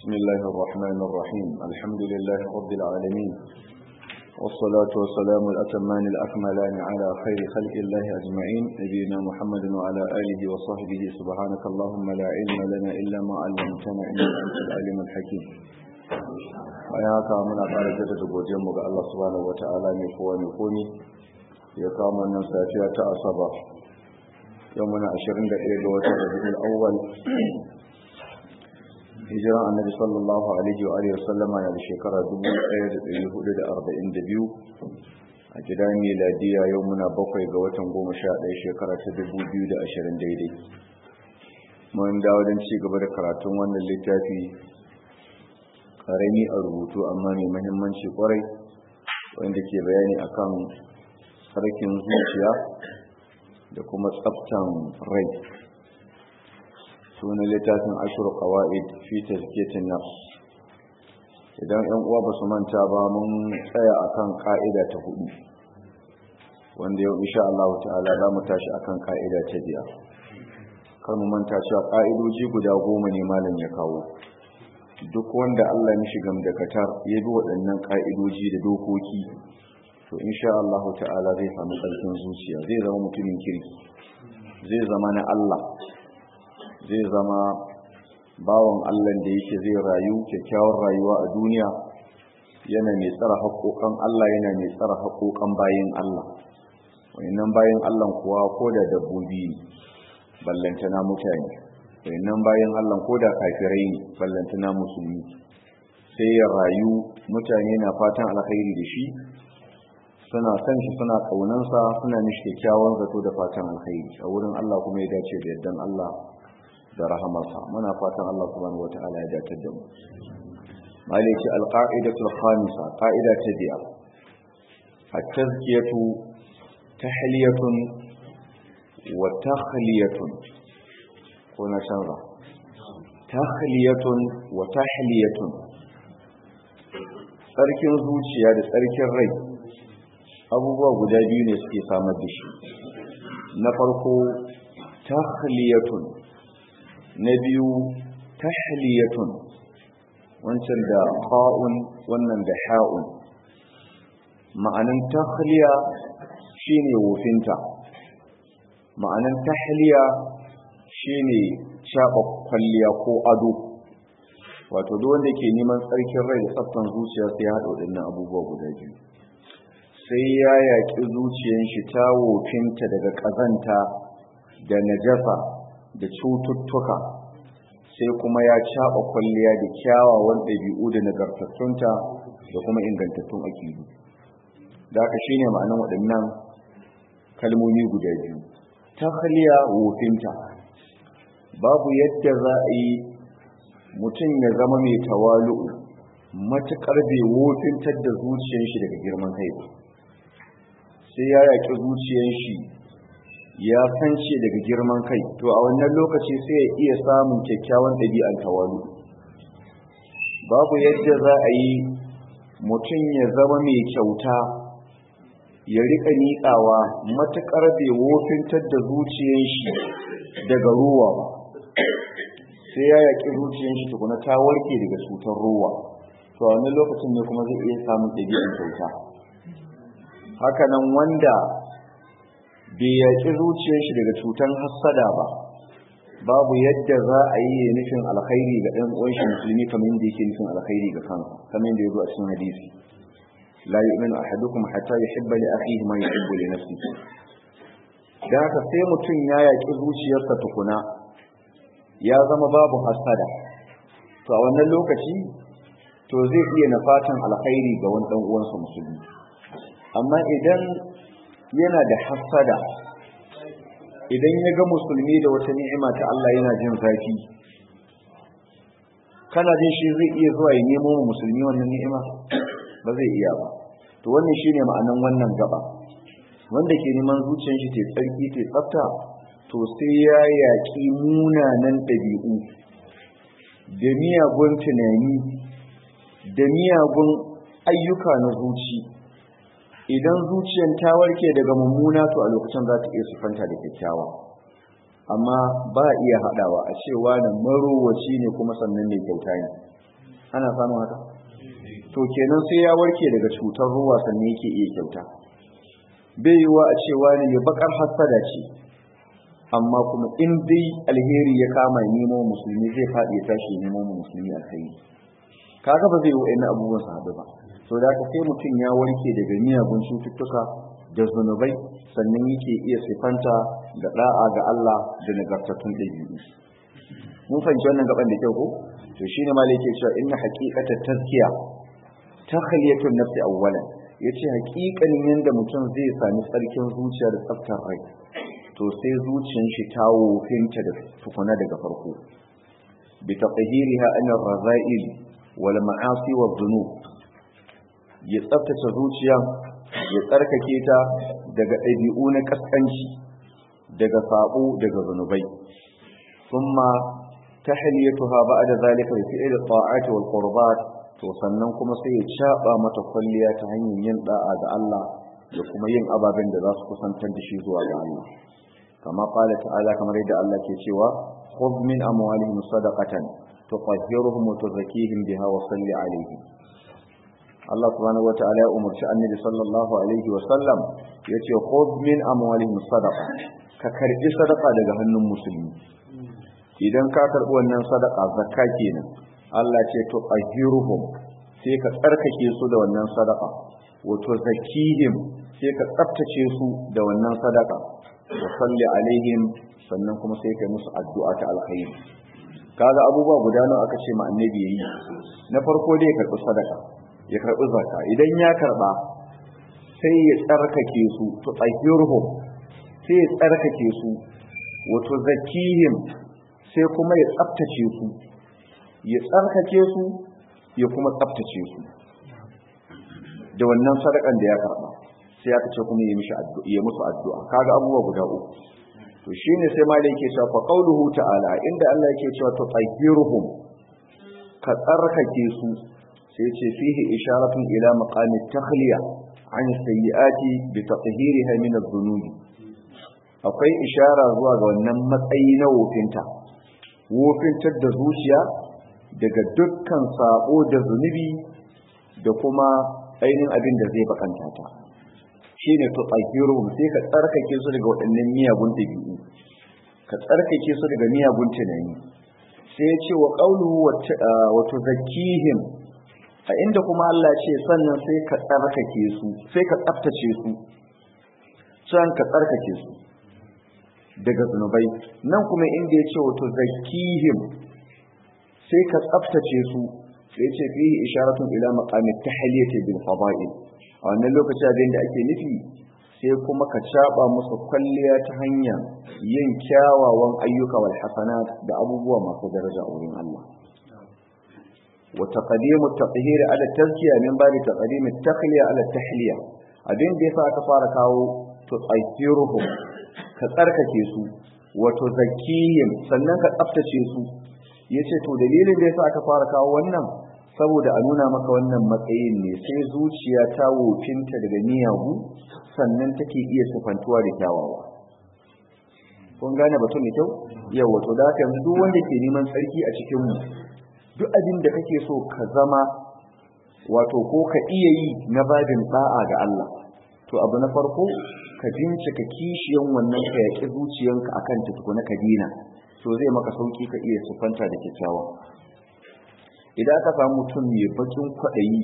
بسم الله الرحمن الرحيم الحمد لله رب العالمين والصلاة والسلام الأتمان الأكملان على خير خلق الله أجمعين نبينا محمد وعلى آله وصحبه سبحانك اللهم لا علم لنا إلا ما علمتنا إنك أنت العليم الحكيم bayan haka muna ƙara jaddada godiyarmu ga Allah subhanahu wata'ala mai kowa mai komi ya kawo wannan safiya ta asaba yau muna 21 ga watan rabiul awwal hijiran annabi sallallahu alaihi wa alihi wasallama na da shekara 1442 a gidan miladiya yau muna bakwai ga watan 11 shekara ta 2020 daidai mun dawo don ci gaba da karatun wannan littafi karami a rubutu amma mai mahimmanci kwarai wanda ke bayani akan sarkin zuciya da kuma tsaftan rai sunan littafin ashiru qawaid fi tazkiyatin nafs idan 'yan uwa ba su manta ba mun tsaya akan ka'ida ta hudu wanda yau insha Allah ta'ala za mu tashi akan ka'ida ta biyar kar mu manta cewa ka'idoji guda goma ne malam ya kawo duk wanda Allah ya shiga da katar ya bi waɗannan ka'idoji da dokoki to insha Allah ta'ala zai samu ƙarfin zuciya zai zama mutumin kirki zai zama na Allah zai zama bawan Allah da yake zai rayu kyakkyawar rayuwa a duniya yana mai tsara haƙoƙan Allah yana mai tsara haƙoƙan bayin Allah wayannan bayin Allah kuwa ko da dabbobi ballantana mutane wayannan bayin Allah ko da kafirai ne ballantana musulmi sai ya rayu mutane na fatan alkhairi da shi suna san shi suna kaunansa suna mishi kyakkyawan zato da fatan alkhairi a wurin Allah kuma ya dace da yardan Allah da rahamarsa muna fatan Allah subhanahu wataala ya dace da mu maliki alqa'idatul khamisa qa'ida ta biyar at-tazkiyatu tahliyatun wa takhliyatun ko na canza takhliyatun wa tahliyatun tsarkin zuciya da tsarkin rai abubuwa guda biyu ne suke samar da shi na farko takhliyatun na biyu tahliyatun wancan da ha'un wannan da ha'un ma'anin tahliya shine wofinta ma'anin tahliya shine shaɓa kwalliya ko ado wato duk wanda ke neman tsarkin rai da tsaftan zuciya sai ya haɗa waɗannan abubuwa guda biyu sai ya yaƙi zuciyar shi ta wofinta daga ƙazanta da najasa da cututtuka sai kuma ya caɓa kwalliya da kyawawan ɗabi'u da nagartattunta da kuma ingantattun aƙidu da aka shine ma'anin waɗannan kalmomi guda biyu tahliya wofinta babu yadda za a yi mutum ya zama mai tawalu'u matuƙar bai wofintar da zuciyar shi daga girman kai ba sai ya yaƙi zuciyar shi ya fance daga girman kai to a wannan lokaci sai ya iya samun kyakkyawan ɗabi'an tawalu babu yadda za a yi mutum ya zama mai kyauta ya riƙa niƙawa matuƙar bai wofintar da zuciyar shi daga ruwa ba sai ya yaƙi zuciyar shi tukuna ta warke daga cutar ruwa to a wannan lokacin ne kuma zai iya samun ɗabi'an kyauta hakanan wanda bai yaƙi zuciyar shi daga cutan hassada ba babu yadda za a yi nufin alkhairi ga ɗan uwan shi musulmi kamar yadda yake nufin alkhairi ga kansa kamar yadda ya zo a cikin hadisi la yu'minu ahadukum hatta yuhibba li akhihi ma yuhibbu li nafsihi da haka sai mutum ya yaƙi zuciyarsa tukuna ya zama babu hassada to a wannan lokaci to zai iya na fatan alkhairi ga wani ɗan uwansa musulmi amma idan yana da hassada idan ya ga musulmi da wata ni'ima ta Allah yana jin zafi kana jin shi zai iya zuwa ya nemo mu musulmi wannan ni'ima ba zai iya ba to wannan shine ma'anan wannan gaba wanda ke neman zuciyar shi ta tsarki ta tsafta to sai ya yaƙi munanan ɗabi'u da miyagun tunani da miyagun ayyuka na zuci idan zuciyar ta warke daga mummuna to a lokacin za ta iya sufanta da kyakkyawa amma ba iya haɗawa a cewa na marowaci ne kuma sannan mai kyauta ne ana samun haka to kenan sai ya warke daga cutar ruwa sannan yake iya kyauta bai yiwa a cewa ne ya bakar hassada ce amma kuma in dai alheri ya kama nemo musulmi zai faɗi ya tashi nemo musulmi alheri kaga ba zai yi wa'in abubuwan su haɗu ba to da ka sai mutum ya warke daga miyagun cututtuka da zunubai sannan yake iya sifanta da da'a ga Allah da nagartattun ɗabi'u mun fahimci wannan gaban da kyau ko to shine ma yake cewa inna haqiqata tazkiya takhliyatun nafsi awwalan yace haƙiƙanin yanda mutum zai sami tsarkin zuciya da tsaftar rai to sai zuciyar shi ta wofinta da tukuna daga farko bi taqhiriha an ar-raza'il wal ma'asi wa dhunub ya tsaftace zuciya ya tsarkake ta daga ɗabi'u na kaskanci daga sabo daga zunubai thumma tahliyatuha ba'da zalika bi fi'l at-ta'ati wal qurbat to sannan kuma sai ya caba mata kwalliya ta hanyar yin da'a ga Allah da kuma yin ababen da za su kusantar da shi zuwa ga Allah kama qala ta'ala kamar yadda Allah ke cewa khudh min amwalihim sadaqatan tutahhiruhum wa tuzakkihim biha wa salli alaihim Allah subhanahu wa ta'ala ya umarci annabi sallallahu alaihi wa sallam yace khudh min amwalihim sadaqa ka karbi sadaqa daga hannun musulmi idan ka karbi wannan sadaqa zakka kenan Allah ce to ahiruhum sai ka tsarkake su da wannan sadaka wato zakihim sai ka tsaftace su da wannan sadaka wa salli alaihim sannan kuma sai kai musu addu'a ta alkhairi kaga abubuwa guda nawa aka ce ma annabi yayi na farko dai ya karbi sadaka ya karbi zakka idan ya karba sai ya tsarkake su to ahiruhum sai ya tsarkake su wato zakihim sai kuma ya tsaftace su ya tsarkake su ya kuma tsaftace su da wannan sadakan da ya karba sai aka ce kuma ya mishi addu'a ya musu addu'a kaga abubuwa guda uku to shine sai malai yake cewa fa qauluhu ta'ala inda Allah yake cewa to tahiruhum ka tsarkake su sai ya ce fihi isharatun ila maqami takhliya an sayyiati bi tathhiriha min adh-dhunub akwai ishara zuwa ga wannan matsayi na wofinta wofintar da zuciya daga dukkan sabo da zunubi da kuma ainihin abin da zai bakanta ta shi ne to tsakiruhum sai ka tsarkake su daga waɗannan miyagun ɗabi'u ka tsarkake su daga miyagun tunani sai ya ce wa ƙauluhu wato zakihim a inda kuma Allah ce sannan sai ka tsarkake su sai ka tsaftace su sannan ka tsarkake su daga zunubai nan kuma inda ya ce wato zakihim sai ka tsaftace su sai ce fihi isharatun ila maqami tahliyati bil fada'il a wannan lokaci abin da ake nufi sai kuma ka caba musu kwalliya ta hanya yin kyawawan ayyuka wal hasanat da abubuwa masu daraja a wurin Allah wa taqdimu at-tathhir ala tazkiya min babi taqdim at-takhliya ala tahliya abin da yasa aka fara kawo tutahhiruhum ka tsarkake su wato zakiyyin sannan ka tsaftace su ya ce to dalilin da ya sa aka fara kawo wannan saboda a nuna maka wannan matsayin ne sai zuciya ta wofinta daga miyagu sannan take iya sufantuwa da kyawawa kun gane batun da kyau yau wato da haka yanzu duk wanda ke neman tsarki a cikin mu duk abin da kake so ka zama wato ko ka iya yi na babin da'a ga Allah to abu na farko ka bincika kishiyan wannan ka yaƙi zuciyanka akan ta tukuna ka dina to zai maka sauki ka iya sufanta da kyakkyawa idan aka samu mutum mai bakin kwaɗayi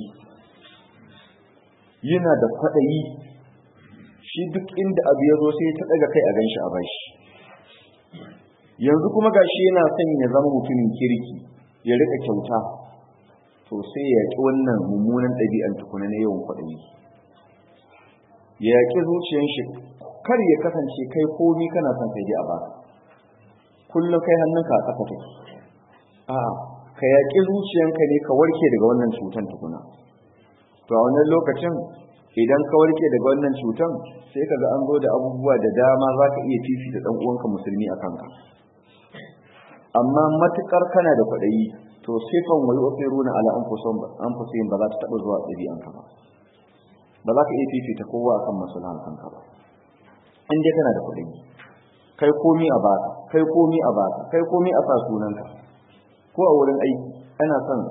yana da kwaɗayi shi duk inda abu ya zo sai ta ɗaga kai a gan shi a bashi yanzu kuma gashi yana son ya zama mutumin kirki ya rika kyauta to sai ya yaƙi wannan mummunan ɗabi'an tukuna na yawan kwaɗayi ya yaƙi zuciyan shi kar ya kasance kai komi kana son kai a baka kullum kai hannunka a ƙasa take a ka yaƙi zuciyanka ne ka warke daga wannan cutan tukuna to a wannan lokacin idan ka warke daga wannan cutan sai ka ga an zo da abubuwa da dama za ka iya fifita ɗan uwanka musulmi a kanka amma matukar kana da kwaɗayi to sifan wai ofiruna ala anfusihim ba za ta taɓa zuwa ɗabi'anka ba ba za ka iya fifita kowa akan maslahan kanka ba in dai kana da kwaɗayi kai komi a baka kai komi a baka kai komi a sa sunanka ko a wurin aiki ana son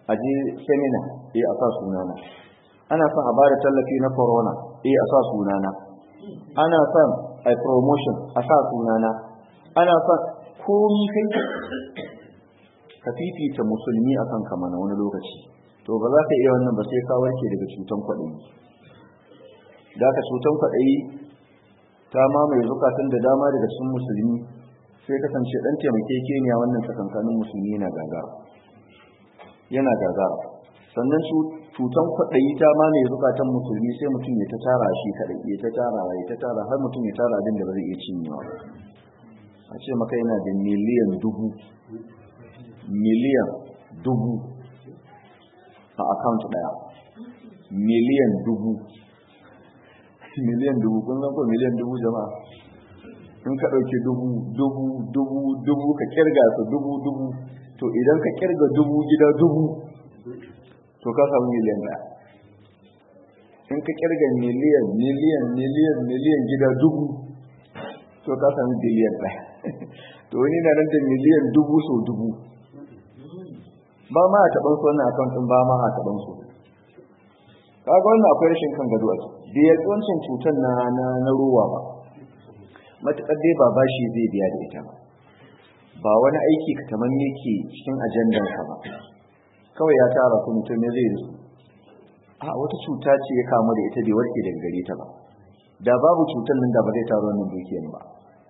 a je seminar eh a sa sunana ana son a bada tallafi na corona eh a sa sunana ana son a promotion a sa sunana ana son komi kai ka fifita musulmi a kan kama na wani lokaci to ba za ka iya wannan ba sai ka warke daga cutan kwaɗayi da ka cutan kwaɗayi ta mamaye zukatan da dama daga cikin musulmi sai kasance ɗan taimakekeniya wannan tsakankanin musulmi yana gagara yana gagara sannan cutan kwaɗayi ta mamaye zukatan musulmi sai mutum ya ta tara shi kaɗai ya ta tara ya ta tara har mutum ya tara abin da ba zai iya cinyewa a ce maka yana da miliyan dubu miliyan dubu a account daya miliyan dubu miliyan dubu kun ko miliyan dubu jama'a in ka ɗauki dubu dubu dubu dubu ka kirga su dubu dubu to idan ka kirga dubu gida dubu to ka samu miliyan daya in ka kirga miliyan miliyan miliyan miliyan gida dubu to ka samu biliyan daya to wani na nan da miliyan dubu so dubu ba ma a taɓan su wannan akaunt ɗin ba ma a taɓan su kaga wannan akwai rashin kan gado a ciki da ya wancan cutar na na na ruwa ba matuƙar dai ba bashi zai biya da ita ba ba wani aiki ka kamar yake cikin ajandansa ba kawai ya tara su mutum ne zai su a wata cuta ce ya kamu da ita bai warke daga gare ta ba da babu cutar nan da ba zai tara wannan dukiyar ba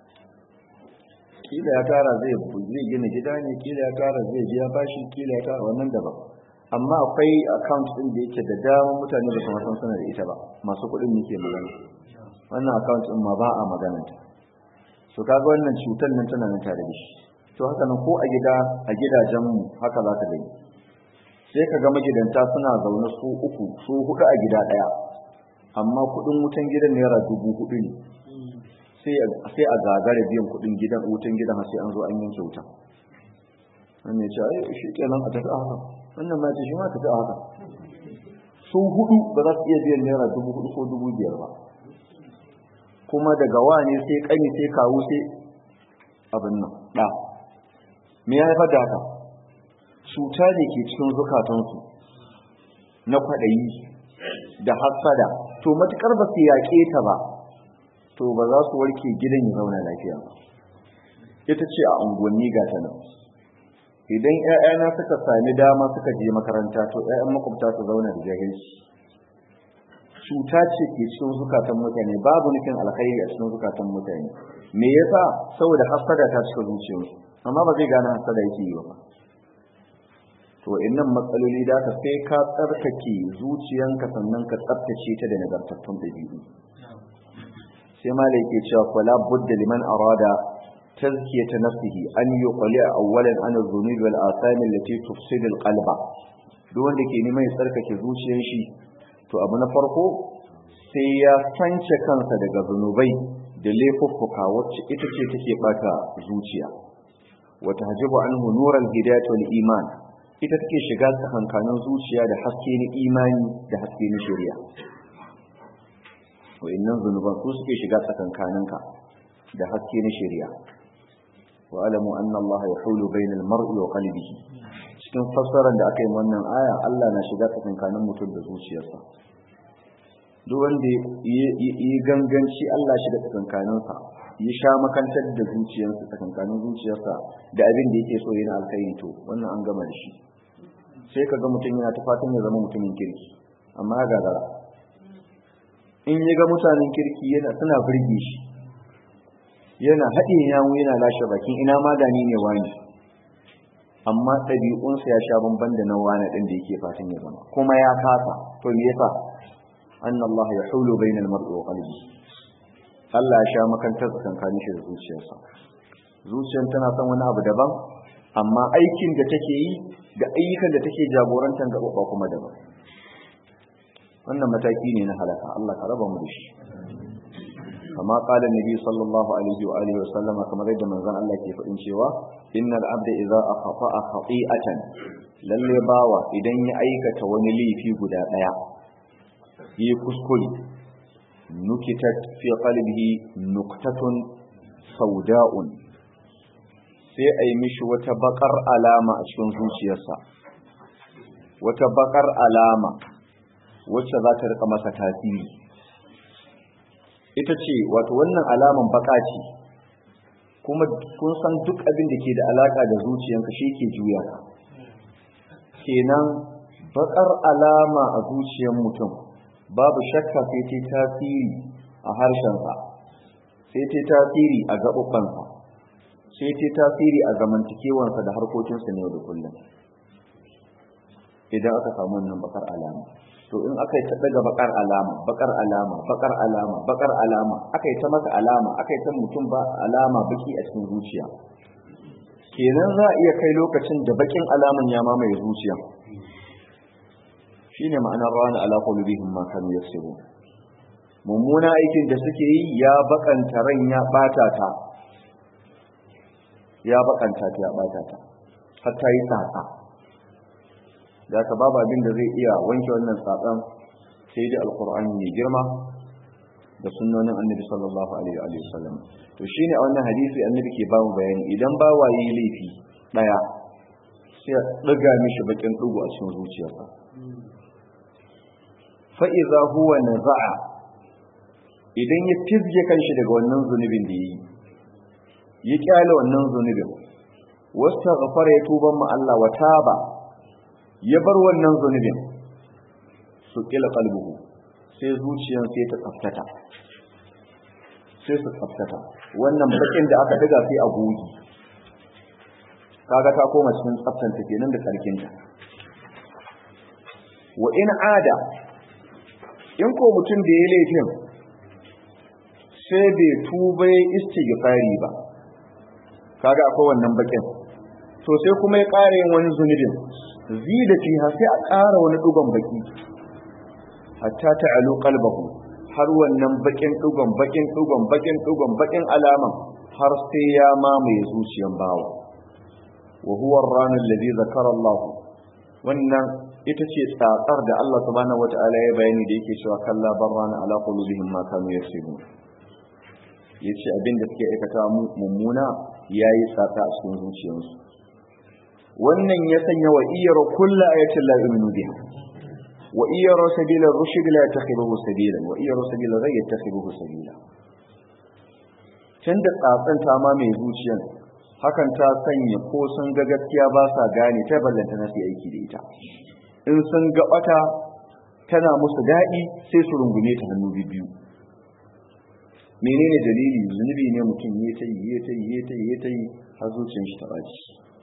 kila ya tara zai zai gina gida ne kila ya tara zai biya bashi kila ya tara wannan daban amma akwai account din da yake da dama mutane da kuma san suna da ita ba masu kuɗin ne ke magana wannan account din ma ba a magana ta so kaga wannan cutar nan tana nan tare da shi to haka nan ko a gida a gidajen mu haka za ka gani sai ka ga magidanta suna zaune su uku su hudu a gida daya amma kuɗin wutan gidan naira dubu hudu ne sai a gagara biyan kudin gidan wutan gidan sai an zo an yanke wuta wannan ya ce ai shi kenan a tafi a haka wannan ma ce shi ma tafi a haka su hudu ba za su iya biyan naira dubu hudu ko dubu biyar ba kuma daga wane sai kani sai kawo sai abin nan da me ya haifar da haka cuta ne ke cikin zukatansu na kwaɗayi da hassada to matukar ba su yaƙe ta ba to ba za su warke gidan ya zauna lafiya ba ita ce a unguwanni ga ta nan idan ƴaƴana suka sami dama suka je makaranta to ƴaƴan makwabta su zauna da jahilci cuta ce ke cikin zukatan mutane babu nufin alkhairi a cikin zukatan mutane me yasa saboda hasada ta cika zuciyarsu amma ba zai gane hasada yake yi ba to innan matsaloli da ka sai ka tsarkake zuciyanka sannan ka tsaftace ta da nagartattun dabi'u sai malai ke cewa fala budda liman arada tazkiyata nafsihi an yuqli awwalan an adh-dhunub wal atham allati tufsid al-qalba duk wanda ke neman ya tsarkake zuciyar shi to abu na farko sai ya sance kansa daga zunubai da laifuffuka wacce ita ce take bata zuciya wa tahjibu anhu nural hidayat wal iman ita take shiga tsakankanin zuciya da haske na imani da haske na shari'a wa'annan zunuban su suke shiga tsakankaninka da haske na shari'a wa alamu anna Allah yahulu bainal mar'i wa qalbihi cikin fassarar da aka yi wannan aya Allah na shiga tsakankanin mutum da zuciyarsa duk wanda yi ganganci Allah shiga tsakankaninsa ya sha makantar da zuciyarsa tsakankanin zuciyarsa da abin da yake so yana alkhairi to wannan an gama da shi sai ka ga mutum yana ta fatan ya zama mutumin kirki amma ya gagara in ya ga mutanen kirki yana suna birge shi yana haɗe yamu yana lashe bakin ina ma da ni ne wani amma ɗabi'unsa ya sha bamban da na wani ɗin da yake fatan ya zama kuma ya kasa to me yasa anna Allah ya hulu bainal mar'i wa qalbi Allah ya sha makantar tsakankanin shi da zuciyarsa zuciyar tana son wani abu daban amma aikin da take yi da ayyukan da take jagorantar gaba kuma daban wannan mataki ne na halaka Allah ka raba mu da shi kama qala nabi sallallahu alaihi wa alihi wa sallama kamar yadda manzon Allah ke faɗin cewa innal abda idza akhata khati'atan lalle bawa idan ya aikata wani laifi guda daya yi kuskure nukitat fi qalbihi nuktatun sauda'un sai a yi mishi wata bakar alama a cikin zuciyarsa wata bakar alama wacce za ta rika masa tasiri ita ce wato wannan alaman baka ce kuma kun san duk abin da ke da alaka da zuciyanka shi ke juya ka kenan bakar alama a zuciyar mutum babu shakka sai ta tasiri a harshensa sai ta tasiri a gaɓuɓɓansa sai ta tasiri a zamantakewansa da harkokinsa ne da kullum idan aka samu wannan bakar alama to in aka yi ta daga bakar alama bakar alama bakar alama bakar alama aka yi ta maka alama aka yi ta mutum ba alama baki a cikin zuciya kenan za a iya kai lokacin da bakin alaman ya mamaye zuciya shine ma'anar rana ala qulubihim ma kanu yaksubun mummuna aikin da suke yi ya bakanta ran ya bata ta ya bakanta ta ya bata ta har ta yi tsatsa da ka babu abin da zai iya wanke wannan tsatsan sai da alkur'ani mai girma da sunnonin annabi sallallahu alaihi wa sallam to shine a wannan hadisi annabi ke ba mu bayani idan ba waye laifi daya sai ya daga mishi bakin dugu a cikin zuciyarsa fa idza huwa naza'a idan ya fizge kanshi daga wannan zunubin da yi ya kyale wannan zunubin wasta ghafara ya tuban ma Allah wa taba ya bar wannan zunubin su kila kalbuhu sai zuciyan sai ta tsaftata sai su tsaftata wannan bakin da aka daga sai a gogi kaga ta koma cikin tsaftanta kenan da tsarkinta wa in ada in ko mutum da ya laifin sai bai tuba ya istighfari ba kaga akwai wannan bakin to sai kuma ya ƙara yin wani zunubin zida fiha sai a ƙara wani dugon baki hatta ta'alu qalbahu har wannan bakin dugon bakin dugon bakin dugon bakin alaman har sai ya mamaye zuciyan bawa wa huwa ar-ran alladhi zakara Allah wannan ita ce tsatsar da Allah subhanahu wata'ala ya bayani da yake cewa kalla barrana ala qulubihim ma kanu yaksubun yace abin da suke aikata mummuna yayi tsatsa a cikin zuciyarsu wannan ya sanya wa iyar kulla ayatin la yu'minu biha wa iyar sabila rushd la yattakhibuhu sabila wa iyar sabila ghayr yattakhibuhu sabila tunda tsatsan ta ma mai zuciyan hakan ta sanya ko sun ga gaskiya ba sa gane ta ballanta na su aiki da ita in sun ga bata tana musu daɗi sai su rungume ta hannu biyu menene dalili zunubi ne mutum ya ta yi ya ta yi ya ta yi ya ta yi har zuciyar shi ta baci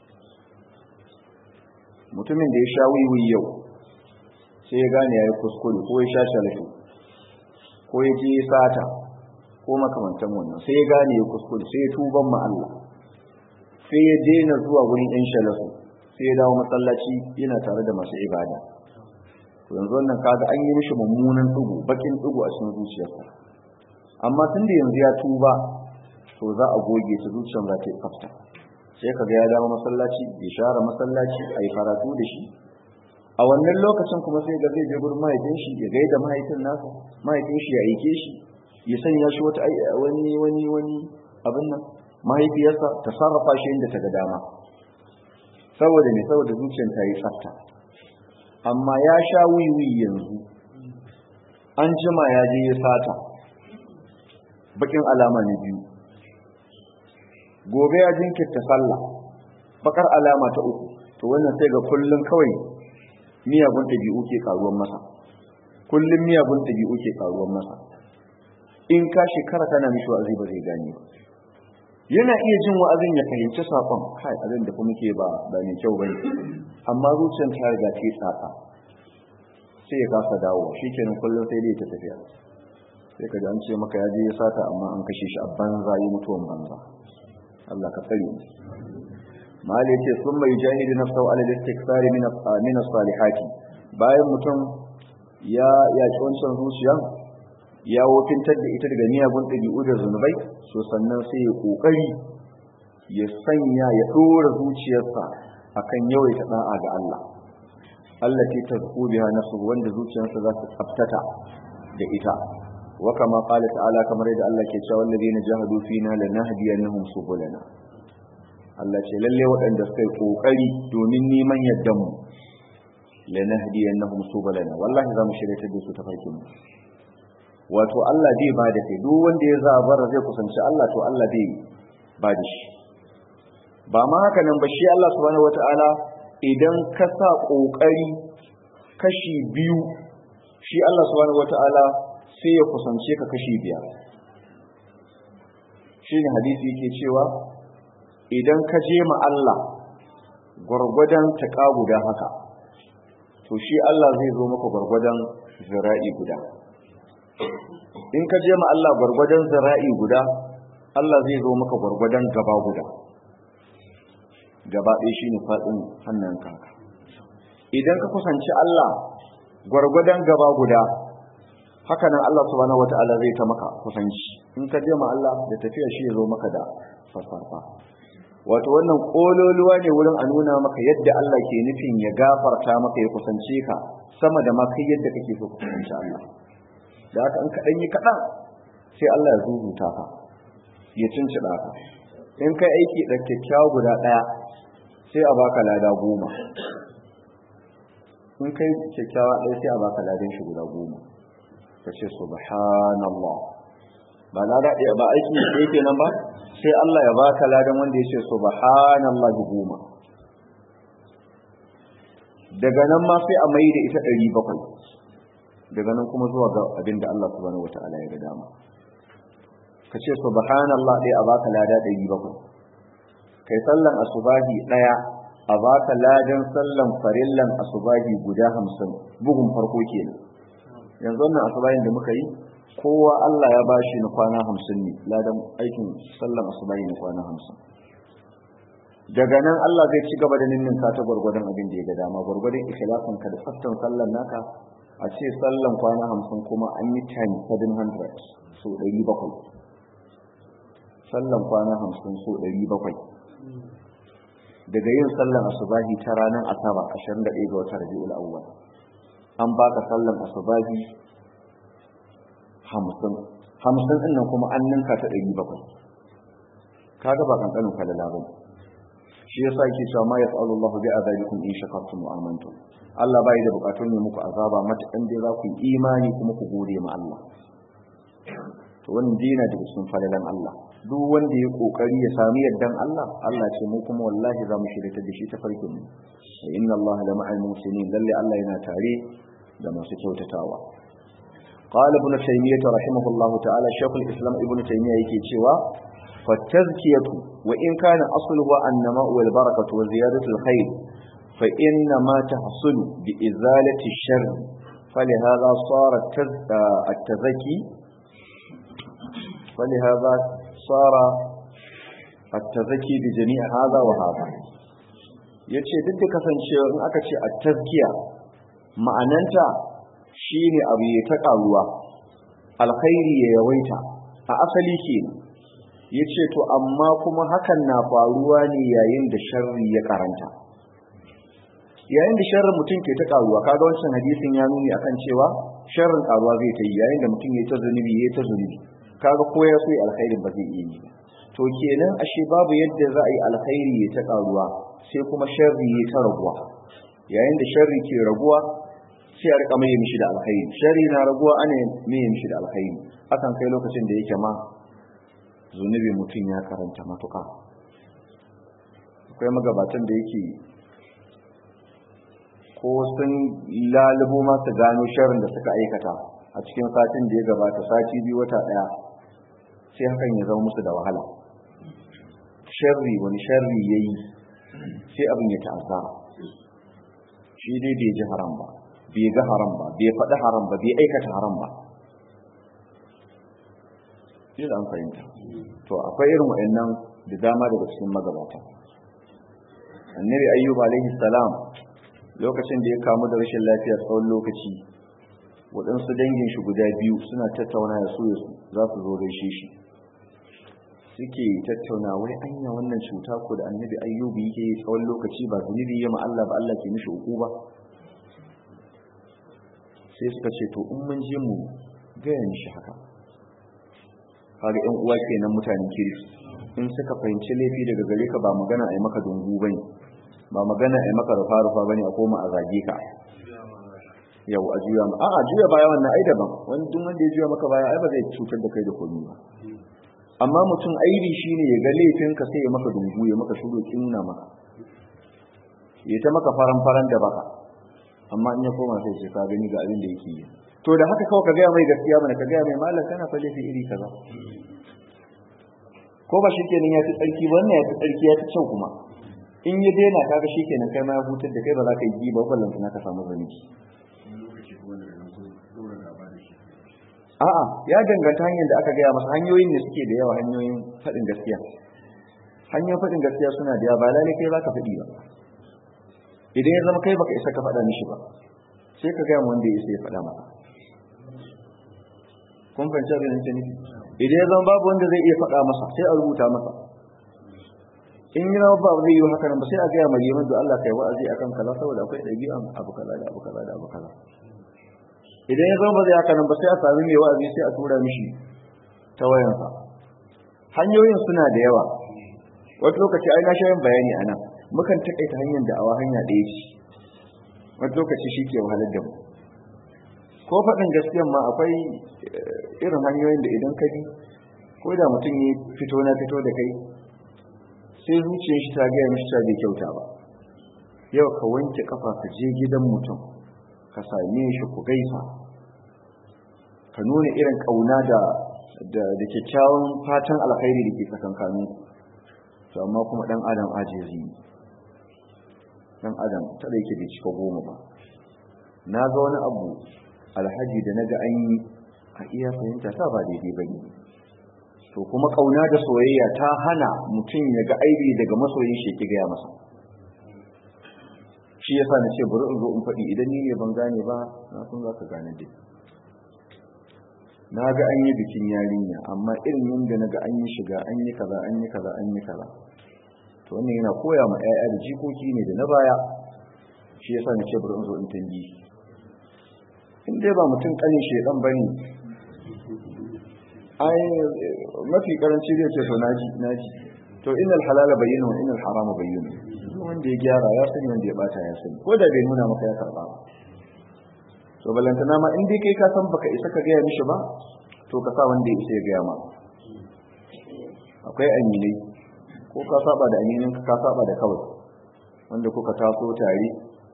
mutumin da ya sha wiwi yau sai ya gane ya yi kuskure ko ya sha shalafi ko ya je sata ko makamantan wannan sai ya gane ya kuskure sai ya tuban ma Allah sai ya daina zuwa wurin yan shalafu sai ya dawo masallaci yana tare da masu ibada to yanzu wannan kaga an yi mishi mummunan dugu bakin dugu a cikin zuciyarsa amma tun da yanzu ya tuba to za a goge ta zuciyar za ta yi tsafta sai ka ga ya dawo masallaci ya share masallaci a yi karatu da shi a wannan lokacin kuma sai ga zai je gurin mahaifin shi ya gaida mahaifin nasa mahaifin shi ya aike shi ya sanya shi wata wani wani wani abin nan mahaifiyarsa ta sarrafa shi inda ta ga dama saboda ne saboda zuciyar ta yi tsafta amma ya sha wiwi yanzu an jima ya je ya sata bakin alama ne biyu gobe ya jinkirta sallah bakar alama ta uku to wannan sai ga kullun kawai miyagun ɗabi'u ke karuwan masa kullun miyagun ɗabi'u ke karuwan masa in ka shekara kana mishi wa'azi ba zai gane ba yana iya jin wa'azin ya fahimci sakon kai abin da kuma ke ba ba mai kyau bane amma zuciyar ta riga ta tsaka sai ya kasa dawo shikenan kullun sai dai ta tafiya sai ka ji an ce maka ya je ya sata amma an kashe shi a banza yi mutuwan banza Allah ka tsare mu mali yace sun mai jahidu nafsahu ala al-istiksari min min salihati bayan mutum ya ya wancan zuciya ya wofintar da ita daga miyagun ɗabi'u da zunubai so sannan sai ya kokari ya sanya ya dora zuciyarsa akan yawaita da'a ga Allah Allah ce ta zuku biha nafsu wanda zuciyarsa za ta tsaftata da ita wa kama qala ta'ala kamar yadda Allah ke cewa alladheena jahadu fina lanahdiyannahum subulana Allah ce lalle waɗanda suka yi kokari domin neman yaddan mu lanahdiyannahum subulana wallahi za mu shirye da su ta farkin mu wato Allah bai ba da kai duk wanda ya zabara zai kusanci Allah to Allah bai ba da shi ba ma haka nan ba shi Allah subhanahu wataala idan ka sa kokari kashi biyu shi Allah subhanahu wataala sai ya kusance ka kashi biyar shine hadisi yake cewa idan ka je ma Allah gwargwadon taƙa guda haka to shi Allah zai zo maka gwargwadon zira'i guda in ka je ma Allah gwargwadon zira'i guda Allah zai zo maka gwargwadon gaba guda gaba ɗaya shi ne faɗin hannun kaka idan ka kusanci Allah gwargwadon gaba guda haka nan Allah subhanahu wata'ala zai ta maka kusanci in ka je ma Allah da tafiya shi ya zo maka da farfarfa wato wannan kololuwa ne wurin a nuna maka yadda Allah ke nufin ya gafarta maka ya kusance ka sama da ma kai yadda kake so ka kusanci Allah da haka in kaɗan yi kaɗan sai Allah ya zuzuta ka ya cincida ka in kai aiki da kyakkyawa guda ɗaya sai a baka lada goma in kai kyakkyawa ɗaya sai a baka ladan shi guda goma ka ce subhanallah ba lada ɗaya ba aiki ɗaya kenan ba sai Allah ya baka ladan wanda ya ce subhanallahi goma daga nan ma sai a mai da ita ɗari bakwai daga nan kuma zuwa ga abin da Allah subhanahu wata'ala ya ga dama ka ce subhanallah ɗaya a baka lada ɗari bakwai kai sallan asubahi ɗaya a baka ladan sallan farillan asubahi guda hamsin bugun farko kenan yanzu wannan asubahin da muka yi kowa Allah ya bashi na kwana hamsin ne ladan aikin sallan asubahi na kwana hamsin daga nan Allah zai ci gaba da ninninka ta gwargwadon abin da ya ga dama gwargwadon ikhlasin ka da tsaftan sallan naka a ce sallan kwana hamsin kuma an yi time 700 so 700 sallan kwana hamsin so 700 daga yin sallan asubahi ta ranar asaba 21 ga watan rabi'ul awwal an baka sallan asubahi hamsin hamsin ɗin nan kuma an ninka ta ɗari bakwai kaga ba kankanin falala ba shi yasa yake cewa ma yaf'alu Allahu bi azabikum in shakartum wa amantum Allah bai da bukatun ne muku azaba matakan dai za ku yi imani kuma ku gode ma Allah to wannan dina daga cikin falalan Allah duk wanda ya kokari ya sami yardan Allah Allah ce mu kuma wallahi za mu shirya da shi ta farkin mu inna Allah la ma'al muslimin lalle Allah yana tare da masu kyautatawa قال ابن تيمية رحمه الله تعالى شيخ الإسلام ابن تيمية يكي تشوى فالتزكية وإن كان أصله النماء والبركة وزيادة الخير فإنما تحصل بإزالة الشر فلهذا صار التزكي فلهذا صار التزكي بجميع هذا وهذا yace duk da kasancewa in aka ce at-tazkiya ma'ananta shine abu ya ta karuwa alkhairi ya yawaita a asali kenan yace to amma kuma hakan na faruwa ne yayin da sharri ya karanta yayin da sharrin mutum ke ta karuwa kaga wancan hadisin ya nuni akan cewa sharrin karuwa zai ta yi yayin da mutum ya ta zunubi ya ta zunubi kaga ko ya so ya alkhairin ba zai iya yi to kenan ashe babu yadda za a yi alkhairi ya ta karuwa sai kuma sharri ya ta raguwa yayin da sharri ke raguwa sai a rika mai mishi da alkhairi sharri na raguwa ana mai mishi da alkhairi akan kai lokacin da yake ma zunubi mutum ya karanta matuka akwai magabatan da yake ko sun lalubo masu gano sharrin da suka aikata a cikin satin da ya gabata sati biyu wata daya sai hakan ya zama musu da wahala sharri wani sharri ya yi sai abin ya ta'azza shi dai bai ji haram ba bai ga haram ba bai faɗi haram ba bai aikata haram ba shi da an fahimta to akwai irin wa'annan da dama daga cikin magabata annabi ayyub alaihi salam lokacin da ya kamu da rashin lafiya tsawon lokaci waɗansu dangin shi guda biyu suna tattauna da su za su zo gaishe shi suke tattauna wai anya wannan cuta ko da annabi ayyubi yake yi tsawon lokaci ba zunubi ya Allah ba Allah ke mishi uku ba sai suka ce to in mun je mu gaya mishi haka kaga ƴan uwa kenan mutanen kirki in suka fahimci laifi daga gare ka ba magana a yi maka dungu bane ba magana a yi maka rufa rufa bane a koma a zage ka yau a juya ma a'a juya baya wannan ai daban wani duk wanda ya juya maka baya ai ba zai cutar da kai da komai ba amma mutum aibi shine ya ga laifin ka sai ya maka dungu ya maka shugo kinna maka ya ta maka faran faran da baka amma in ya koma sai ce ka gani ga abin da yake yi to da haka kawai ka gaya mai gaskiya mana ka gaya mai malam kana fa laifi iri kaza ko ba shikenan ya fi tsarki wannan ya fi tsarki ya fi kyau kuma in ya daina kaga shikenan kai ma ya hutar da kai ba za ka yi ba ballan na ka samu zaniki a'a ya danganta hanyar da aka gaya masa hanyoyin ne suke da yawa hanyoyin faɗin gaskiya hanyoyin faɗin gaskiya suna da yawa ba lalai kai za ka faɗi ba idan ya zama kai baka isa ka faɗa mishi ba sai ka gaya wanda ya isa ya faɗa maka kun fahimci abin da nufi idan ya zama babu wanda zai iya faɗa masa sai a rubuta masa in yi ba zai yi haka nan ba sai a gaya mai yamin da Allah kai wa'azi akan kaza saboda akwai ɗabi'an abu kaza da abu kaza da abu kaza idan ya zama ba zai haka nan ba sai a sami mai wa'azi sai a tura mishi ta wayansa hanyoyin suna da yawa wata lokaci ai na sha yin bayani a nan mukan taƙaita hanyar da awa hanya ɗaya ce wata lokaci shi ke wahalar da mu ko faɗin gaskiyan ma akwai irin hanyoyin da idan ka bi ko da mutum ya fito na fito da kai sai zuciyar shi ta gaya mishi ta bai kyauta ba yau ka wanke kafa ka je gidan mutum ka same shi ku gaisa ka nuna irin kauna da da kyakkyawan fatan alkhairi da ke tsakankanin to amma kuma dan adam ajizi dan adam ta da yake bai cika goma ba na ga wani abu alhaji da naga an yi a iya fahimta ta ba daidai ba ne to kuma kauna da soyayya ta hana mutum ya ga aibi daga masoyin shi ki gaya masa shi yasa na ce bari in zo in faɗi idan ni ne ban gane ba na san za ka gane dai na ga an yi bikin yarinya amma irin yadda na ga an yi shiga an yi kaza an yi kaza an yi kaza to wannan yana koya ma 'ya'ya da jikoki ne da na baya shi yasa na ce bari in zo in tambi in dai ba mutum kanin shedan bane ai mafi karanci zai ce to naji naji to innal halala bayyana wa innal harama bayyana wanda ya gyara ya sani wanda ya bata ya sani ko da bai nuna maka ya karba ba to balantana ma in dai kai ka san baka isa ka gaya mishi ba to ka sa wanda ya isa ya gaya ma akwai aminai ko ka saba da aminin ka saba da kawai wanda kuka taso tare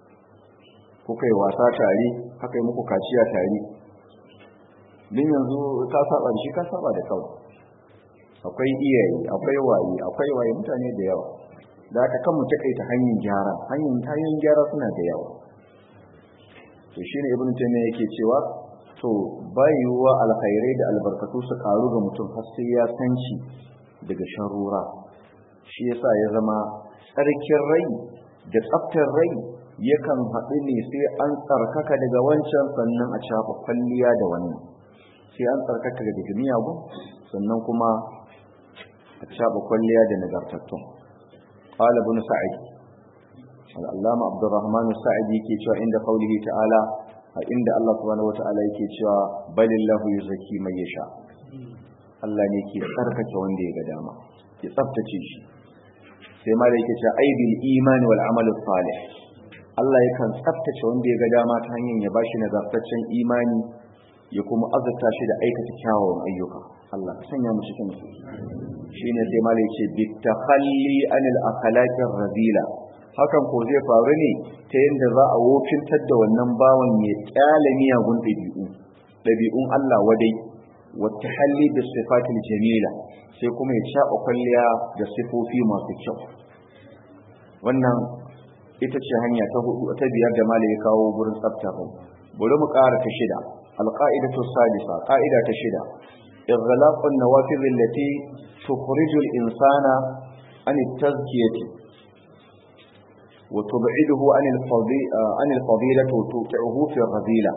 kuka yi wasa tare haka yi muku kaciya tare din yanzu ka saba da shi ka saba da kawai akwai iyaye akwai waye akwai waye mutane da yawa da aka kan mu takaita hanyar gyara hanyar hanyoyin gyara suna da yawa to shine ibnu taymiya yake cewa to bayuwa alkhairai da albarkatu su karu ga mutum har sai ya san shi daga sharura shi yasa ya zama tsarkin rai da tsaftar rai yakan haɗu ne sai an tsarkaka daga wancan sannan a shafa kwalliya da wannan sai an tsarkaka daga miyagun sannan kuma a shafa kwalliya da nagartattun قال ابن سعيد العلامة عبد الرحمن السعدي yake cewa inda qaulihi ta'ala a inda Allah subhanahu wata'ala yake cewa balillahu yuzaki man yasha Allah ne ke tsarkake wanda ya ga dama ya tsaftace shi sai ma da yake cewa aibil imani wal amal salih Allah yakan tsaftace wanda ya ga dama ta hanyar ya bashi nagartaccen imani ya kuma azurta shi da aikata kyawawan ayyuka Allah ka sanya mu cikin su shine sai malai ce bitakhalli anil akhlaqir radila hakan ko zai faru ne ta yadda za a wofintar da wannan bawan ya kyale miyagun dabi'u dabi'un Allah wadai wata halli da sifatil jamila sai kuma ya shaɓa kwalliya da sifofi masu kyau wannan ita ce hanya ta hudu ta biyar da malai ya kawo gurin tsafta bari mu ƙara ta shida alqa'idatu sadisa qa'ida ta shida إغلاق النوافذ التي تخرج الإنسان عن التزكية وتبعده عن عن الفضيلة وتوقعه في الرذيلة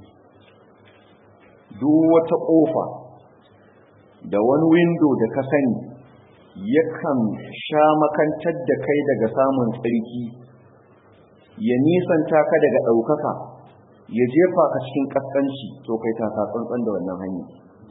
دوة قوفة da wani windo da ka sani yakan sha makantar da kai daga samun tsarki ya nisanta ka daga ɗaukaka ya jefa ka cikin ƙasƙanci to kai ta tsantsan da wannan hanyar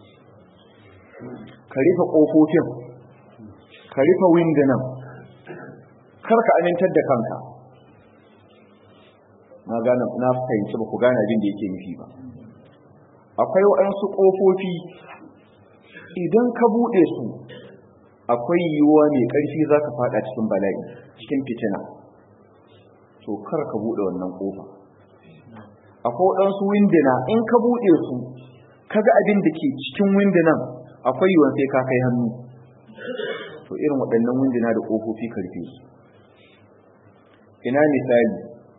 ka rufe ƙofofin ka rufe windunan kar ka amintar da kanka na gane na fahimci ba ku gane abin da yake nufi ba akwai waɗansu ƙofofi idan ka buɗe su akwai yiwuwa mai ƙarfi za ka faɗa cikin bala'i cikin fitina to kar ka buɗe wannan ƙofa akwai waɗansu windina in ka buɗe su kaga abin da ke cikin windinan akwai yiwuwan sai ka kai hannu to irin waɗannan windina da ƙofofi karfe su ina misali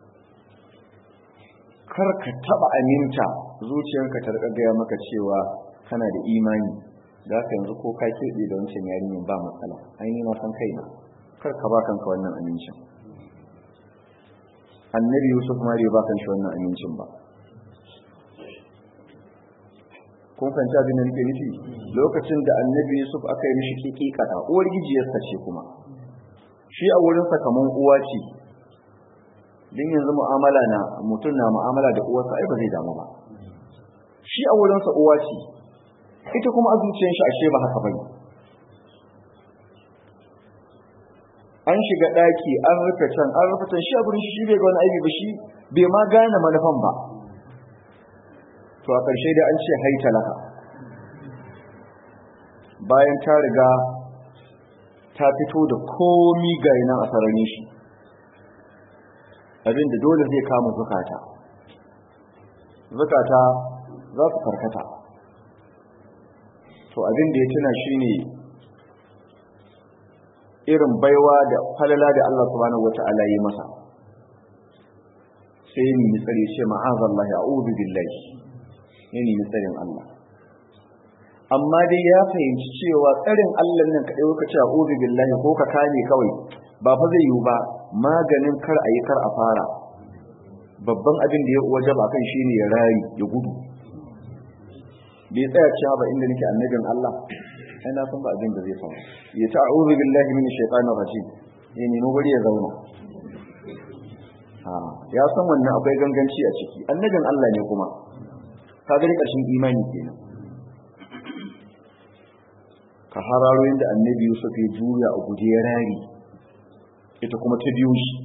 kar ka taɓa aminta zuciyarka ta riƙa gaya maka cewa kana da imani za ka yanzu ko ka keɓe da wancan yarinyar ba matsala ainihin na san kaina kar ka ba kanka wannan amincin annabi yusuf ma bai ba kan shi wannan amincin ba kun fahimci abin da nake nufi lokacin da annabi yusuf aka yi mishi kikikata uwar gijiyarsa ce kuma shi a wurinsa kaman uwa ce din yanzu mu'amala na mutum na mu'amala da uwarsa ai ba zai damu ba shi a wurinsa uwa ce ita kuma a zuciyar shi ashe ba haka bane an shiga daki an rufe can an rufe can shi a gurin shi bai ga wani aibi ba shi bai ma gane manufan ba to a ƙarshe da an ce haita laka bayan ta riga ta fito da komi ga nan a sararin shi abinda dole zai kama zukata zukata za su farkata to abin da ya tuna shine irin baiwa da falala da Allah subhanahu wata'ala yi masa sai ni tsare ce ma'azallahi a'udhu billahi ne ni tsarin Allah amma dai ya fahimci cewa tsarin Allah nan kadai ka ce a'udhu billahi ko ka kame kawai ba fa zai yiwu ba maganin kar a yi kar a fara babban abin da ya wajaba kan shine ya rayu ya gudu bai tsaya cewa ba inda nake annabin Allah sai na san ba abin da zai faru ya ta a'udhu billahi minash shaitanir rajim ya nemi guri ya zauna ha ya san wannan akwai ganganci a ciki annabin Allah ne kuma ka gani ƙarshen imani kenan ka hararo inda annabi Yusuf ya juya a guje ya rari ita kuma ta biyo shi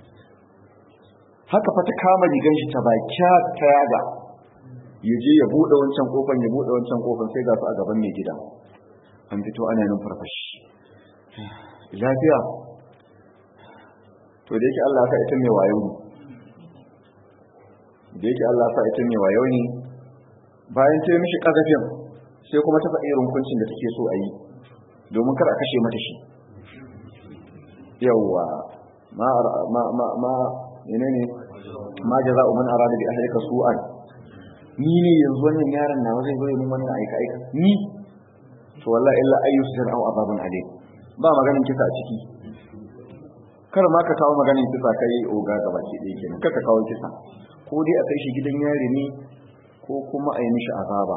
haka fa ta kama rigan shi ta baki ta yaga ya je ya bude wancan kofan ya bude wancan kofan sai ga su a gaban mai gida an fito ana yin farfashi lafiya to da yake Allah sa ita mai wayo ne da yake Allah sa ita mai wayo ne bayan ta yi mishi kazafin sai kuma ta faɗi irin hukuncin da take so a yi domin kar a kashe mata shi yawwa ma ma ma ma menene ma jaza'u man arada bi ahlika su'an ni ne yanzu wannan yaron nawa zai zo yi min wannan aika aika ni to wallahi illa ayyus jar'u azabun alim ba maganin kisa a ciki kar ma ka kawo maganin kisa kai oga gaba ke ɗaya kenan kar ka kawo kisa ko dai a kai shi gidan yari ne ko kuma a yi mishi azaba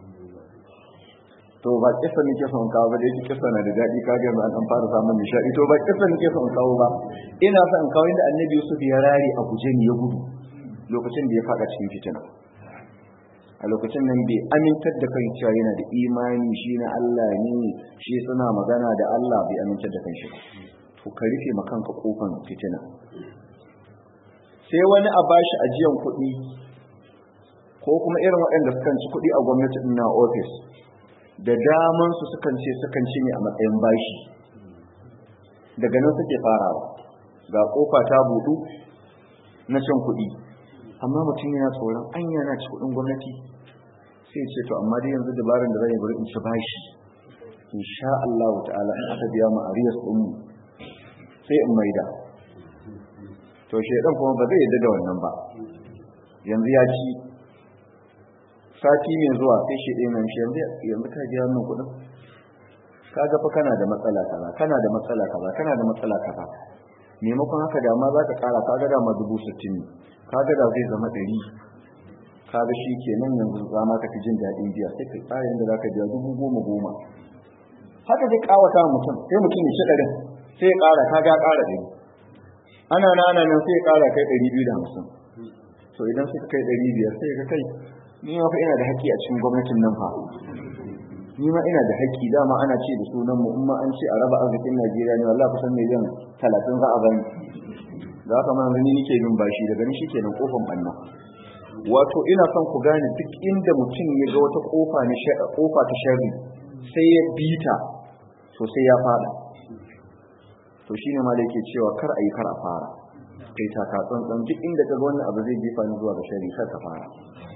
to ba kisa nake son kawo ba dai kisa na da daɗi ka ga an fara samun nishaɗi to ba kisa nake son kawo ba ina son kawo inda annabi Yusuf ya rare a guje ni ya gudu lokacin da ya faɗa cikin fitina a lokacin nan bai amintar da kai cewa yana da imani shi na Allah ne shi suna magana da Allah bai amintar da kanshi to ka rufe ma kanka kofan fitina sai wani a bashi ajiyan kuɗi ko kuma irin waɗanda sukan ci kuɗi a gwamnati na ofis da daman su sukan ce sukan ci ne a matsayin bashi daga nan suke farawa ga kofa ta budu na cin kuɗi amma mutum yana tsoron an yana ci kuɗin gwamnati sai ce to amma dai yanzu dabarar da zai bari in ci bashi insha Allah ta'ala in aka biya mu ariyas din mu sai in maida to shedan kuma ba zai yadda da wannan ba yanzu ya ci sati mai zuwa sai shi ɗaya nan shi yanzu yanzu ka biya min kuɗin kaga fa kana da matsala kaza kana da matsala kaza kana da matsala kaza maimakon haka da ma za ka ƙara kaga da ma dubu sittin ne kaga da zai zama ɗari kaga shi kenan yanzu za ma ka fi jin daɗin biya sai ka tsara yadda za ka biya dubu goma goma haka zai ƙawata mutum sai mutum ya ci ɗarin sai ya ƙara kaga ƙara ɗari ana na ana nan sai ya ƙara kai ɗari biyu da hamsin to idan suka kai ɗari biyar sai ka kai ni ma fa ina da haƙƙi a cikin gwamnatin nan fa ni ma ina da haƙƙi dama ana ce da sunan mu in ma an ce a raba arzikin Najeriya ne wallahi kusan miliyan talatin za a bani da haka ma yanzu ni nake bin bashi daga ni shikenan kofan banna wato ina son ku gane duk inda mutum ya ga wata kofa ne kofa ta sharri sai ya bita to sai ya fada to shine ma da yake cewa kar a yi kar a fara kai ta ka tsantsan duk inda ka ga wannan abu zai jefa ni zuwa ga sharri kar ka fara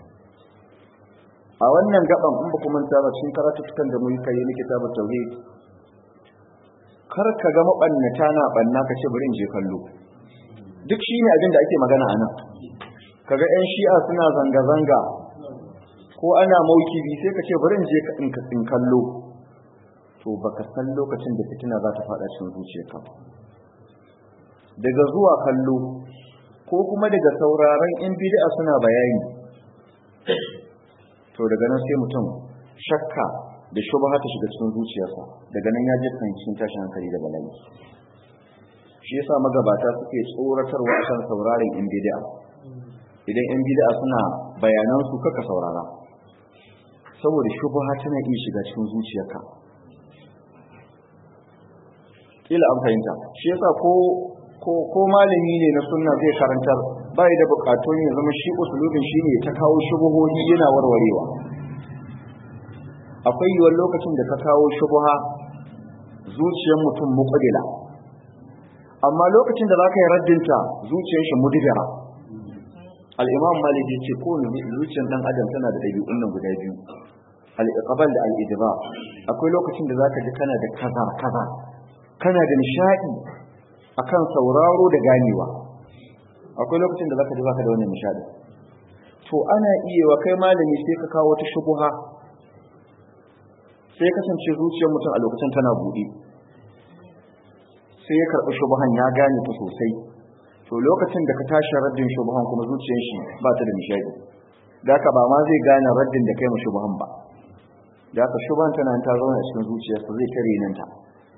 a wannan gaban in ba ku manta ba cikin karatutukan da muka yi na kitabut tauhid kar ka ga mabannata na banna ka ce bari in je kallo duk shine abin da ake magana a nan kaga yan shi'a suna zanga zanga ko ana maukibi sai ka ce bari in je in kallo to baka san lokacin da fitina za ta fada cikin zuciyarka daga zuwa kallo ko kuma daga sauraron in bid'a suna bayani to daga nan sai mutum shakka da shubha ta shiga cikin zuciyarsa daga nan ya je kan cikin tashin hankali da bala'i shi yasa magabata suke tsoratarwa akan sauraron in bid'a idan in bid'a suna bayanan su kaka saurara saboda shubha tana iya shiga cikin zuciyarka kila an fahimta shi yasa ko ko ko malami ne na sunna zai karantar bai da bukatun ya zama shi usulubin shi ne ta kawo shubuhohi yana warwarewa akwai yiwuwar lokacin da ka kawo shubuha zuciyar mutum muqaddila amma lokacin da zaka yi raddinta zuciyar shi mudibira al-imam malik ya ce ko zuciyar dan adam tana da dabi'un nan guda biyu al-iqbal da al-idba akwai lokacin da zaka ji kana da kaza kaza kana da nishadi akan sauraro da ganewa akwai lokacin da zaka ji baka da wannan nishadi to ana iya wa kai malami sai ka kawo wata shubuha sai kasance zuciyar mutum a lokacin tana buɗe sai ya karɓi shubuhan ya gane ta sosai to lokacin da ka tashi raddin shubuhan kuma zuciyar shi ba ta da nishadi da ka ba ma zai gane raddin da kai ma shubuhan ba da ka shubuhan tana ta zauna a cikin zuciyarsa zai tare nan ta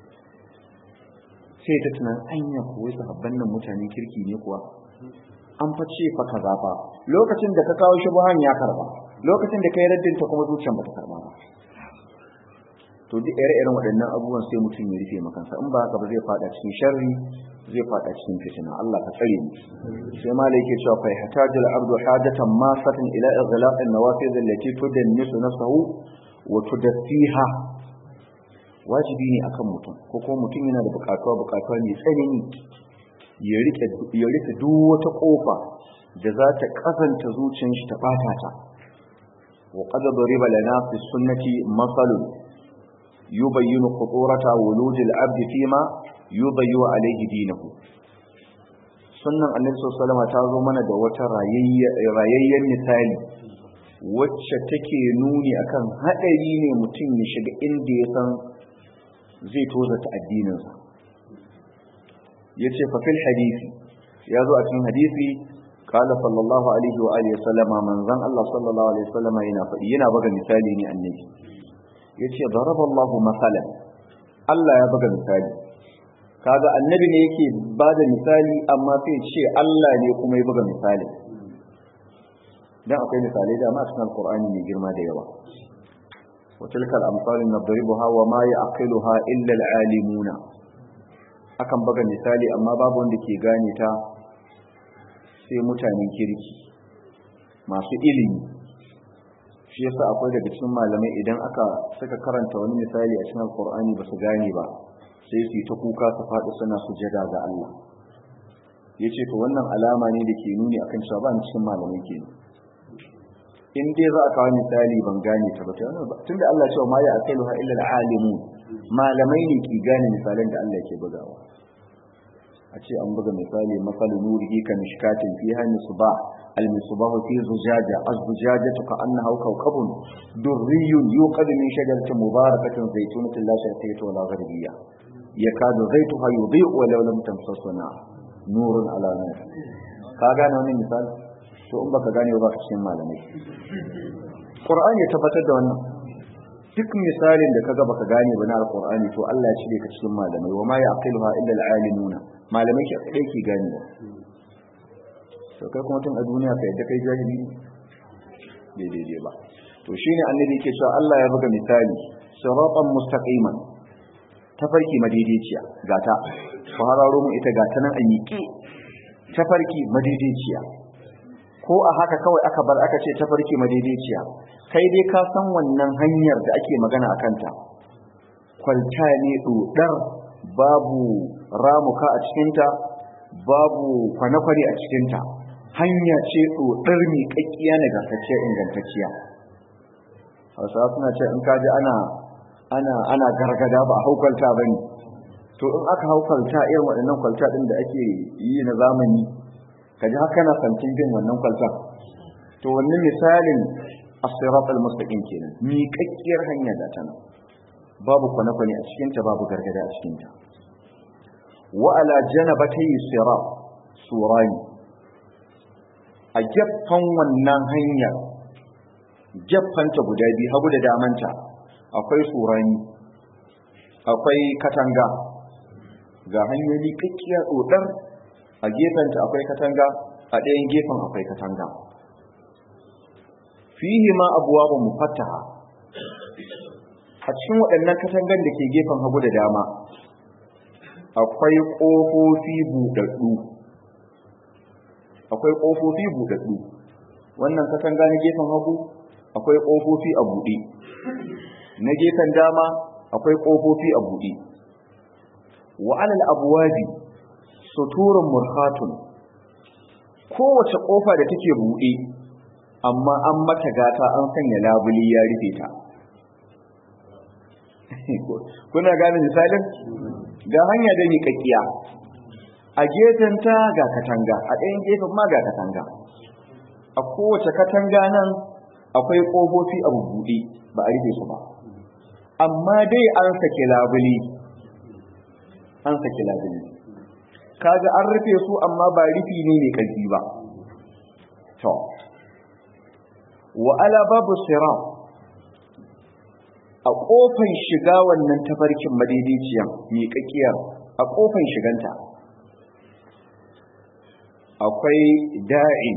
sai ta tunan anya kuwa sahabban nan mutanen kirki ne kuwa an fa ce fa kaza fa lokacin da ka kawo shubuhan ya karba lokacin da kai raddin ta kuma zuciyar bata karba ba to duk ire-iren waɗannan abubuwan sai mutum ya rufe makansa in ba haka ba zai fada cikin sharri zai fada cikin fitina Allah ka tsare mu sai malai yake cewa fa hatajul abdu hajatan masatan ila ighlaq an-nawafiz allati tudannisu nafsahu wa tudassiha wajibi ne akan mutum ko kuma mutum yana da bukatuwa bukatuwa mai tsanani ya rike ya rike duk wata kofa da za ta kasanta zuciyar shi ta bata ta wa qad dariba lana fi sunnati masalun yubayyinu khuturata wulujil abdi fima yubayyu alayhi dinahu sunnan annabi sallallahu alaihi ta zo mana da wata rayayyen misali wacce take nuni akan hadari ne mutum ya shiga inda ya san zai tozata addininsa yace fa fil hadisi ya zo a cikin hadisi qala sallallahu alaihi wa alihi wasallama manzon Allah sallallahu alaihi wasallama yana faɗi yana buga misali ne annabi yace daraballahu masalan Allah ya buga misali kaga annabi ne yake bada misali amma sai ce Allah ne kuma ya buga misali dan akwai misalai da ma cikin alqur'ani mai girma da yawa wa tilkal amsal nadribuha wa ma ya'qiluha illa alalimuna akan buga misali amma babu wanda ke gane ta sai mutanen kirki masu ilimi shi yasa akwai daga cikin malamai idan aka saka karanta wani misali a cikin alkur'ani ba su gane ba sai su yi ta kuka su faɗi suna sujada ga Allah ya ce to wannan alama ne da ke nuni akan cewa ba cikin malamai ke in dai za a kawo misali ban gane ta ba tun da Allah cewa ma ya akailu ha illa alimu malamai ne ke gane misalan da Allah ke bugawa a ce an buga misali masalu nurihi ka mishkatin fiha misbah المصباح في زجاجة الزجاجة كأنها كوكب دري يوقد من شجرة مباركة زيتونة لا شرقية ولا غربية يكاد زيتها يضيء ولو لم تمسس نار نور على نور كاغا نوني مثال to in baka gane ba ka cikin malamai Qur'ani ya tabbatar da wannan duk misalin da kaga baka gane ba na alqur'ani to Allah ya cire ka cikin malamai wa ma yaqiluha illa alalimuna malamai ke kai ki gane to kai kuma tun a duniya ka yadda kai jahili bai daidai ba to shine annabi yake cewa Allah ya buga misali siratan mustaqiman tafarki madaidaiciya gata fa hararo mu ita gata nan an yiki tafarki madaidaiciya ko a haka kawai aka bar aka ce tafarki madaidaiciya kai dai ka san wannan hanyar da ake magana a kanta kwalta ne dodar babu ramuka a cikinta babu kwane-kwane a cikinta hanya ce dodar mai kakkiya na gasacciya ingantacciya hausawa suna ce in kaji ana ana ana gargada ba haukalta ba ne to in aka haukalta irin waɗannan kwalta ɗin da ake yi na zamani kaji haka na santin bin wannan kwalta to wannan misalin as-sirat al-mustaqim kenan miƙaƙƙiyar hanya da tana babu kwane-kwane a cikinta babu gargada a cikinta wa ala janabatay sirat surani a gefen wannan hanyar gefanta guda biyu hagu da damanta akwai surani akwai katanga ga hanyoyi kakkiya dodar a gefenta akwai katanga a ɗayan gefen akwai katanga fihi ma abuwa mufattaha a cikin waɗannan katangan da ke gefen hagu da dama akwai ƙofofi buɗaɗɗu akwai ƙofofi buɗaɗɗu wannan katanga na gefen hagu akwai ƙofofi a buɗe na gefen dama akwai ƙofofi a buɗe wa alal abwabi suturun murhatun kowace ƙofa da take buɗe amma an mata gata an sanya labuli ya rufe ta kuna gane misalin ga hanya da miƙaƙiya a gefenta ga katanga a ɗayan gefen ma ga katanga a kowace katanga nan akwai ƙofofi a buɗe ba a rufe su ba amma dai an sake labuli an sake labuli kaga an rufe su amma ba rufi ne mai ƙarfi ba to wa ala babu sirat a ƙofan shiga wannan tafarkin madaidaiciyan miƙaƙiyar a ƙofan shiganta akwai da'in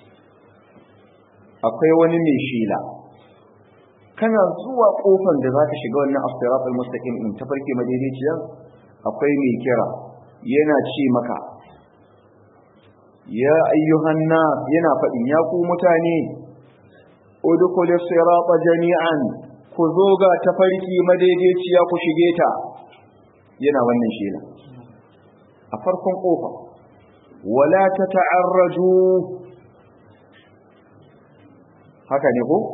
akwai wani mai shela kana zuwa ƙofan da za ka shiga wannan asiratul mustaqim din tafarki madaidaiciyan akwai mai kira yana ce maka ya ayyuhan nas yana faɗin ya ku mutane udkhulus sirata jami'an ku zo ga tafarki madaidaiciya ku shige ta yana wannan shela a farkon kofa wala tata'arraju haka ne ko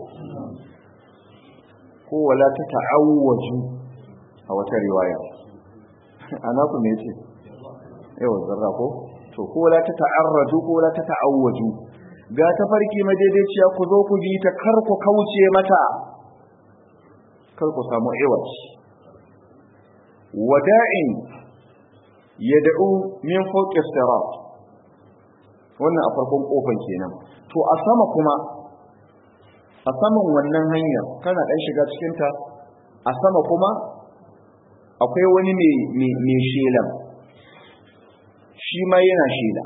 ko wala tata'awwaju a wata riwaya ana ku me ce yau zarra ko to ko wala tata'arraju ko wala tata'awwaju ga tafarki madaidaiciya ku zo ku bi ta kar ku kauce mata kar ku samu iwaj wada'in yad'u min fawqi sirat wannan a farkon kofan kenan to a sama kuma a saman wannan hanyar kana dan shiga cikin ta a sama kuma akwai wani mai mai shelan shi ma yana shela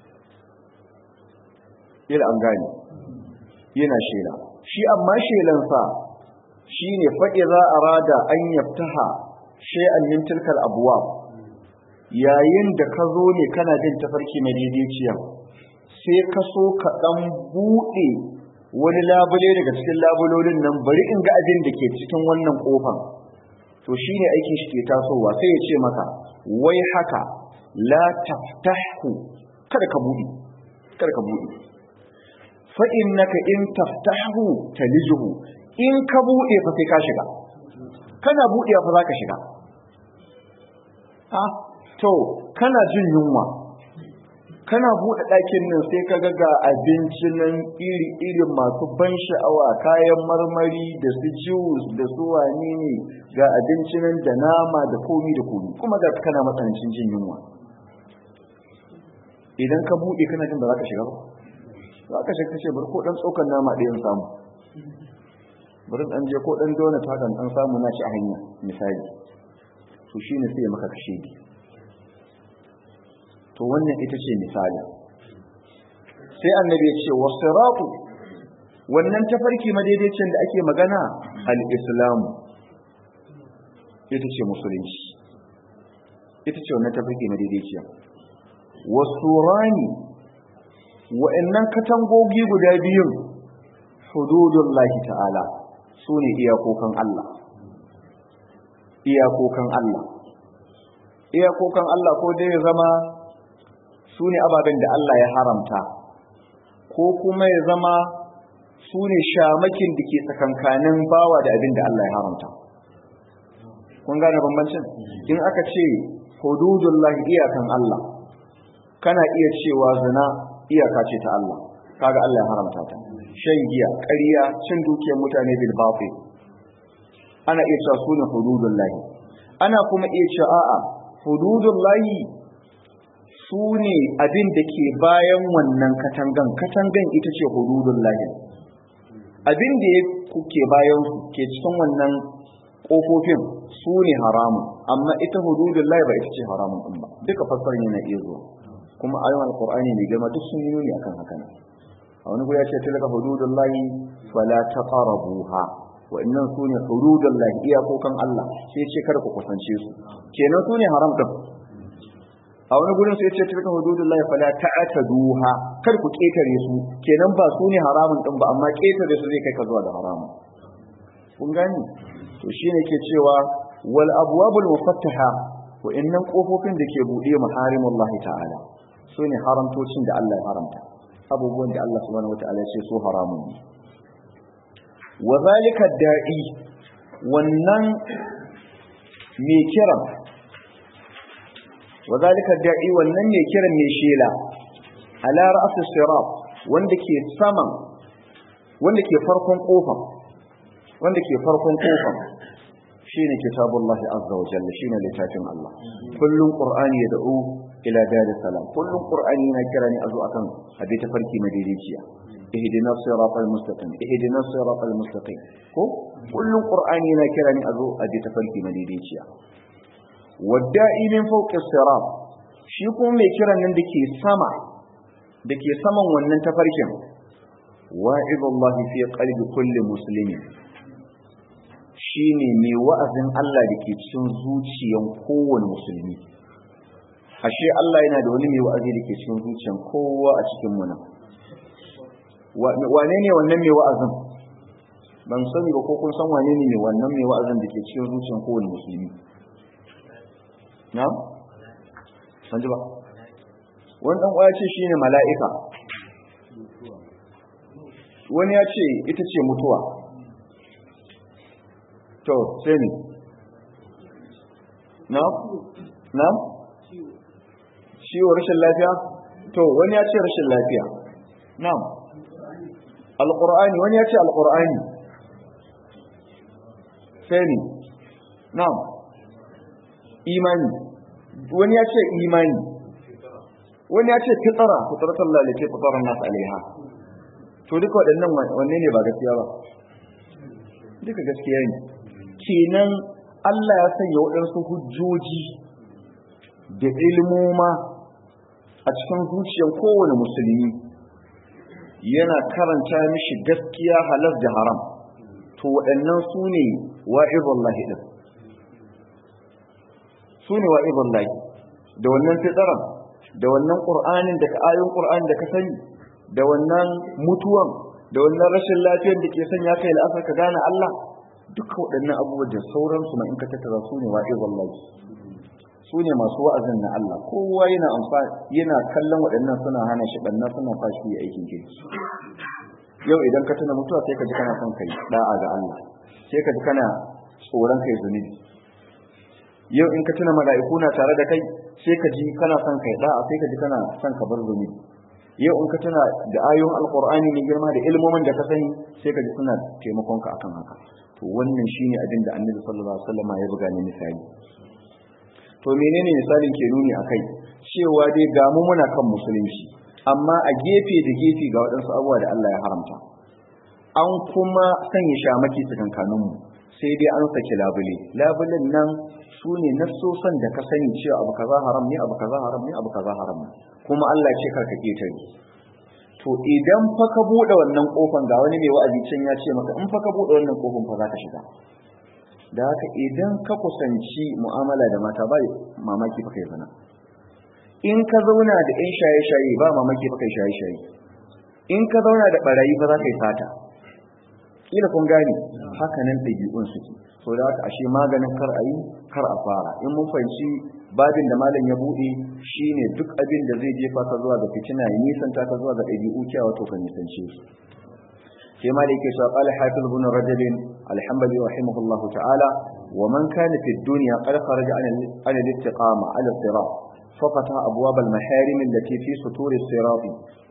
ila an gane yana shela shi amma shelansa shi ne faɗi za a rada an yaftaha shay'an min tilkal abwab yayin da ka zo ne kana jin tafarki madaidaiciya sai ka so ka ɗan buɗe wani labule daga cikin labulolin nan bari in ga abin da ke cikin wannan ƙofan to shi ne aikin shi ke tasowa sai ya ce maka wai haka la taftahu kada ka buɗe kada ka buɗe fa innaka in taftahu talijuhu in ka buɗe fa sai ka shiga kana buɗe fa za ka shiga ah to kana jin yunwa kana buɗe ɗakin nan sai ka ga abinci nan iri-iri masu ban sha'awa kayan marmari da su juice da su wane ne ga abinci nan da nama da komi da komi kuma ga kana matsanancin jin yunwa idan ka buɗe kana jin ba za ka shiga ba za ka shiga ce bari ko ɗan tsokan nama ɗayan samu bari ɗan je ko ɗan donut haka ɗan samu na ci a hanya misali to shine sai maka kashe ki to wannan ita ce misali sai annabi ya ce wasiratu wannan tafarki madaidaicin da ake magana al-islamu ita ce musulunci ita ce wannan tafarki madaidaiciya wasurani wa'annan katangogi guda biyun hududullahi ta'ala su ne iyakokan Allah iyakokan Allah iyakokan Allah ko dai ya zama su ne ababen da Allah ya haramta ko kuma ya zama su ne shamakin da ke tsakankanin bawa da abin da Allah ya haramta kun gane bambancin in aka ce hududullahi iyakan Allah kana iya cewa zina iyaka ce ta Allah kaga Allah ya haramta ta shan giya ƙarya cin dukiyar mutane bil batil ana iya cewa sune hududullahi ana kuma iya cewa a'a hududullahi sune abin da ke bayan wannan katangan katangan ita ce hududullahi abin da ya ke bayan su ke cikin wannan kofofin su ne haramun amma ita hududullahi ba ita ce haramun din ba duka fassarar yana iya zuwa kuma ayoyin alqur'ani mai girma duk sun yi nuni akan haka ne a wani guri ya ce tilka hududullahi fala taqrabuha wa innan sune hududullahi iyakokan Allah sai ce kada ku kusance su kenan sune haram din a wani gurin sai ce tilka hududullahi fala ta'taduha kar ku ketare su kenan ba sune haramun din ba amma ketare su zai kai ka zuwa da haramun kun gani to shine ke cewa wal abwabul mufattaha wa innan kofofin da ke bude maharimullahi ta'ala sune haramtocin da Allah ya haramta abubuwan da Allah subhanahu wataala ya ce su haramun ne wa zalika da'i wannan mai kiran wa zalika da'i wannan mai kiran mai shela ala ra'si sirat wanda ke saman wanda ke farkon kofa wanda ke farkon kofa shine kitabullahi azza wa jalla shine littafin Allah kullun qur'ani ya da'u ila dar salam kullun qur'ani yana kira ne azu akan abi ta farki madaidaiciya ihdina siratal mustaqim ihdina siratal mustaqim ko kullun qur'ani yana kira ne azu abi ta farki madaidaiciya wadda'i min fawqi sirat shi kuma mai kiran nan dake sama dake saman wannan tafarkin wa'idullahi fi qalbi kulli muslimin shine mai wa'azin Allah da ke cikin zuciyan kowane musulmi ashe Allah yana da wani mai wa'azi da ke cikin zuciyan kowa a cikin mu nan wane ne wannan mai wa'azin ban sani ba ko kun san wane ne mai wannan mai wa'azin da ke cikin zuciyan kowane musulmi na san ji ba wani dan kwaya ce shine mala'ika wani ya ce ita ce mutuwa to sai ne na na ciwo rashin lafiya to wani ya ce rashin lafiya na alƙur'ani wani ya ce alƙur'ani sai ne na imani wani ya ce imani wani ya ce fitara fitaratan lalace fitaran nasu alaiha to duka waɗannan wanne ne ba gaskiya ba duka gaskiya ne kenan Allah ya sanya waɗansu hujjoji da ilmoma a cikin zuciyar kowane musulmi yana karanta mishi gaskiya halar da haram to waɗannan su ne wa'izullahi ɗin su ne wa'izullahi da wannan fitaran da wannan ƙur'anin da ayoyin ƙur'anin da ka sani da wannan mutuwan da wannan rashin lafiyar da ke sanya kai la'asar ka gane Allah duka waɗannan abubuwa da sauransu ma in ka tattara su ne wa'i wallahi su ne masu wa'azin na Allah kowa yana amfani yana kallon waɗannan suna hana shi ɓanna suna fashi ya aikin kirki yau idan ka tuna mutuwa sai ka ji kana son kai da'a ga Allah sai ka ji kana tsoron kai zunubi yau in ka tuna mala'iku na tare da kai sai ka ji kana son kai da'a sai ka ji kana son ka bar zunubi yau in ka tuna da ayoyin alkur'ani mai girma da ilmomin da ka sani sai ka ji suna taimakon ka akan haka to wannan shine abin da annabi sallallahu alaihi wasallam ya buga ni misali to menene misalin ke nuni akai cewa dai ga mu muna kan musulunci amma a gefe da gefe ga waɗansu abubuwa da Allah ya haramta an kuma sanya shamaki tsakankanin mu sai dai an saki labule labulen nan su ne nassosan da ka sani cewa abu kaza haram ne abu kaza haram ne abu kaza haram ne kuma Allah ce karka ketare to idan fa ka bude wannan kofan ga wani mai wa'azi can ya ce maka in fa ka bude wannan kofan fa za ka shiga da haka idan ka kusanci mu'amala da mata ba mamaki fa kai zina in ka zauna da ɗan shaye-shaye ba mamaki ba kai shaye-shaye in ka zauna da ɓarayi ba za ka yi sata kila kun gane haka nan ɗabi'un suke so da haka ashe maganin kar a yi kar a fara in mun fahimci babin da malam ya buɗe shine duk abin da zai jefa ka zuwa ga fitina ya nisanta ka zuwa ga ɗabi'u kyawa to ka nisance su sai ma da yake cewa qala hafiz ibn rajab alhamdu rahimahullahu ta'ala wa man kana fi dunya qad kharaja an al-istiqama ala sirat ففتح أبواب المحارم التي في سطور الصراط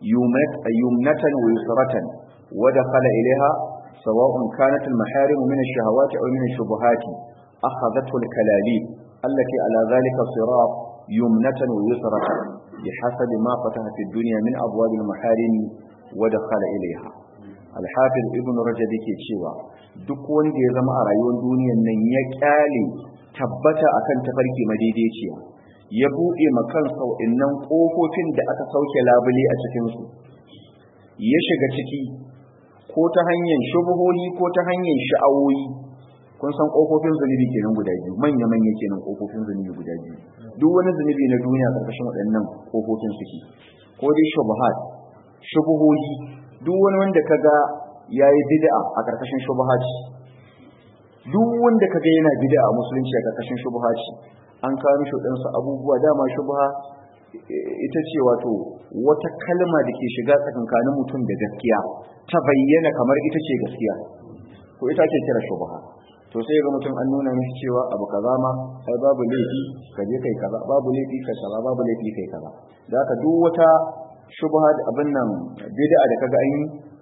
يمنة ويسرة ودخل إليها سواء كانت المحارم من الشهوات أو من الشبهات أخذته الكلاليب التي على ذلك الصراط يمنة ويسرة بحسب ما فتح في الدنيا من أبواب المحارم ودخل إليها الحافظ ابن رجب ke cewa duk wanda ya zama a rayuwar duniyar nan ya kyale tabbata akan tafarki madaidaiciya ya buɗe makansa innan ƙofofin da aka sauke labule a cikinsu ya shiga ciki ko ta hanyar shubuhohi ko ta hanyar sha'awoyi kun san ƙofofin zunubi kenan guda biyu manya-manya kenan ƙofofin zunubi guda biyu duk wani zunubi na duniya ƙarƙashin waɗannan ƙofofin suke ko dai shubuhat shubuhohi duk wani wanda kaga yayi bid'a a ƙarƙashin shubuhat duk wanda kaga yana bid'a a musulunci a ƙarƙashin shubuhat an kawo mishi waɗansu abubuwa dama shubha ita ce wato wata kalma da ke shiga tsakankanin mutum da gaskiya ta bayyana kamar ita ce gaskiya ko ita ce kira shubha to sai ga mutum an nuna mishi cewa abu kaza ma sai babu laifi ka je kai kaza babu laifi kai kaza babu laifi kai kaza da haka duk wata shubha da abin nan bid'a da kaga an yi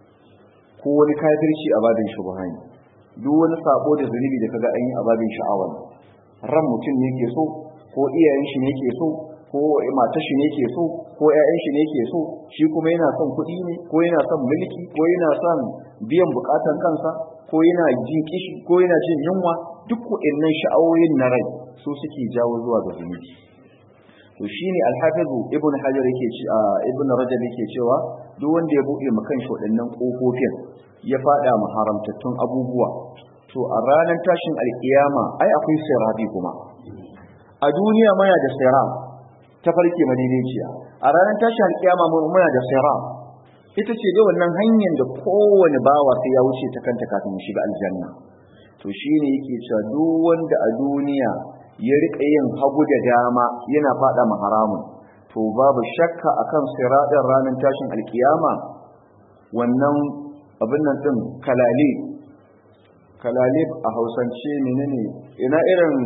ko wani kafirci a babin shubha ne duk wani sabo da zunubi da kaga an yi a babin sha'awa ne ran mutum ne ke so ko iyayen shi ne ke so ko matar shi ne ke so ko ƴaƴan shi ne ke so shi kuma yana son kuɗi ne ko yana son mulki ko yana son biyan bukatan kansa ko yana jin kishi ko yana jin yunwa duk waɗannan sha'awoyin na rai su suke jawo zuwa ga zunubi to shine alhafizu ibn hajar yake ci a ibn rajab yake cewa duk wanda ya buɗe ma kanshi waɗannan ƙofofin ya faɗa ma haramtattun abubuwa to a ranar tashin alkiyama ai akwai sirabi kuma a duniya muna da siram ta farke madaidaiciya a ranar tashin alkiyama muna da siram ita ce dai wannan hanyar da kowane bawa sai ya wuce ta kanta kafin ya shiga aljanna to shine yake cewa duk wanda a duniya ya rika yin hagu da dama yana fada ma haramun to babu shakka akan siradin ranar tashin alkiyama wannan abin nan din kalale kalalib a hausance menene ina irin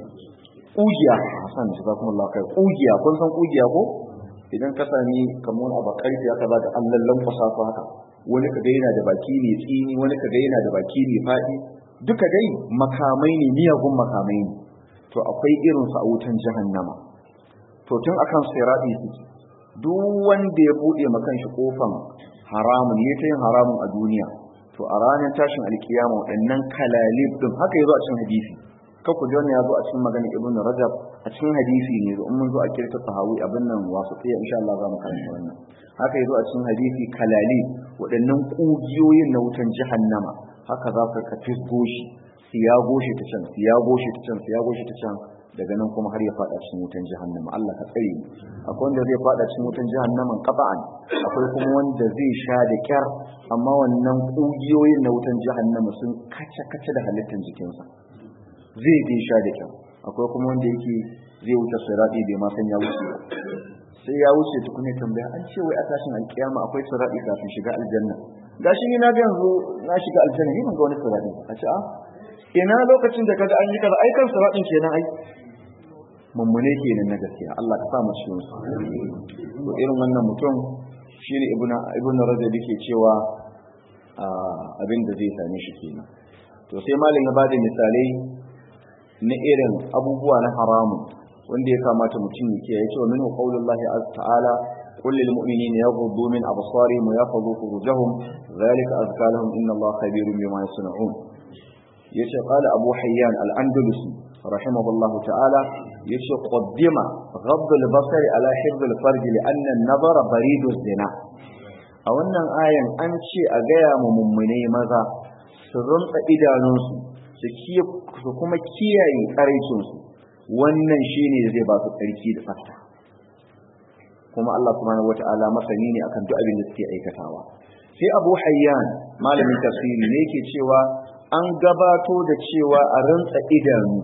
kugiya hasan shi kuma Allah kai kugiya kun san kugiya ko idan ka sami kamar abu karfi haka za ka an lallan kwasa ko haka wani kaga yana da baki ne tsini wani kaga yana da baki ne faɗi duka dai makamai ne miyagun makamai ne to akwai irin su a wutan jahannama to tun akan sirati suke duk wanda ya bude makan shi kofan haramun ya ta yin haramun a duniya to a ranar tashin alkiyama waɗannan kalalib din haka yazo a cikin hadisi ka ku ji ya zo a cikin maganar ibnu rajab a cikin hadisi ne in mun zo a kirta sahawi abin nan wasu tsaye insha Allah za mu karanta wannan haka yazo a cikin hadisi kalalib waɗannan kugiyoyin na wutan jahannama haka za ka ka fisgo shi siya goshi ta can siya goshi ta can siya goshi ta can daga nan kuma har ya fada cikin wutan jahannama Allah ka tsare mu akwai wanda zai fada cikin wutan jahannaman qata'an akwai kuma wanda zai sha da kyar amma wannan kugiyoyin na wutan jahannama sun kace kace da halittar jikinsa zai dai sha da kyar akwai kuma wanda yake zai wuce sirati bai ma san ya wuce ba sai ya wuce tukune tambaya an ce wai a tashin alkiyama akwai sirati kafin shiga aljanna gashi ni na ga yanzu na shiga aljanna ni ban ga wani sirati a ce a ina lokacin da kaga an yi kaza ai kan siratin kenan ai mummune kenan na gaskiya Allah ka sa mu cikin su to irin wannan mutum shine ibnu ibnu rajab yake cewa abin da zai same shi kenan to sai malam ya bada misalai na irin abubuwa na haramun wanda ya kamata mutum ya kiyaye cewa minhu qaulullahi ta'ala قل للمؤمنين يغضوا من أبصارهم ويحفظوا فروجهم ذلك أزكى لهم إن الله خبير بما يصنعون yace qala abu hayyan al-andalusi rahimahullah ta'ala yace qaddima ghadd al-basar ala hifd al-farj li'anna an-nazara baridu zina a wannan ayan an ce a gaya mu mummune maza su rumtsa idanunsu su su kuma kiyaye karaicin su wannan shine zai ba su tsarki da tsafta kuma Allah subhanahu wataala masani ne akan duk abin da suke aikatawa sai Abu Hayyan malamin tafsiri ne yake cewa an gabato da cewa a rantsa idanu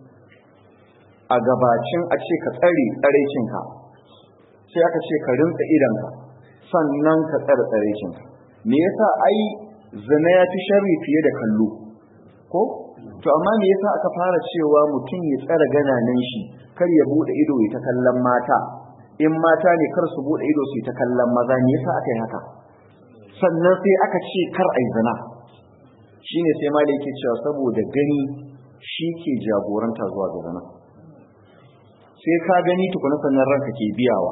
a gabacin a ce ka tsare tsaraicinka sai aka ce ka rinsa idanka sannan ka tsare tsaraicinka me yasa ai zina ya fi sharri fiye da kallo ko to amma me yasa aka fara cewa mutum ya tsare gananan shi kar ya bude ido ya ta kallon mata in mata ne kar su bude ido su ta kallon maza me yasa aka yi haka sannan sai aka ce kar ai zina shine sai malai yake cewa saboda gani shi ke jagoranta zuwa ga zina sai ka gani tukuna sannan ranka ke biyawa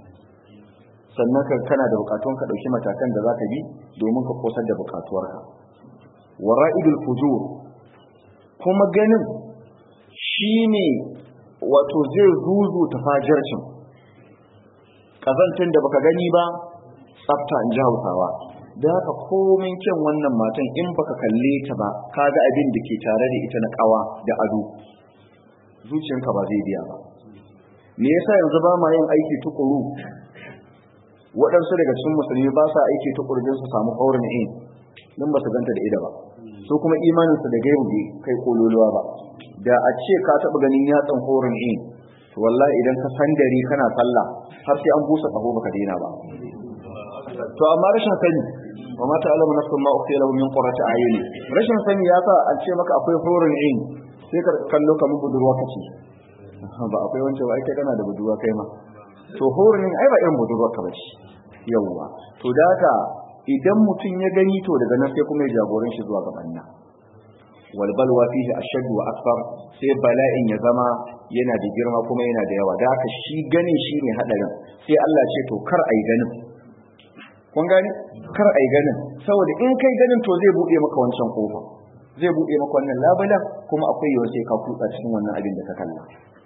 sannan ka kana da bukatun ka dauki matakan da zaka bi domin ka kosar da bukatuwarka wara'idul fujur kuma ganin shine wato zai zuzu ta fajircin kazantin da baka gani ba tsafta in ji hausawa da haka komin kyan wannan matan in baka kalle ta ba kaga abin da ke tare da ita na kawa da ado zuciyanka ba zai biya ba me yasa yanzu ba ma yin aiki tukuru waɗansu daga cikin musulmi ba sa aiki tukuru don su samu kaurin in don ba su ganta da ida ba su kuma imaninsu da gaibu bai kai kololuwa ba da a ce ka taɓa ganin yatsan kaurin in to wallahi idan ka san dare kana sallah har sai an busa kaho baka daina ba to amma rashin sani wa ma ta'lamu nafsun ma ukhfiya lahum min qurrati a'yuni rashin sani ya sa an ce maka akwai kaurin in sai ka kallo kamar budurwa kace ba akwai wancan ba ai kai kana da budurwa kai ma to horin ai ba irin budurwa ka bace yawwa to da haka idan mutum ya gani to daga nan sai kuma ya jagoran shi zuwa gaban nan wal balwa fihi ashaddu wa akbar sai bala'in ya zama yana da girma kuma yana da yawa da haka shi ganin shi ne hadarin sai Allah ce to kar ai ganin kun gani kar ai ganin saboda in kai ganin to zai bude maka wancan kofa zai bude maka wannan labalan kuma akwai yawa sai ka kutsa cikin wannan abin da ka kalla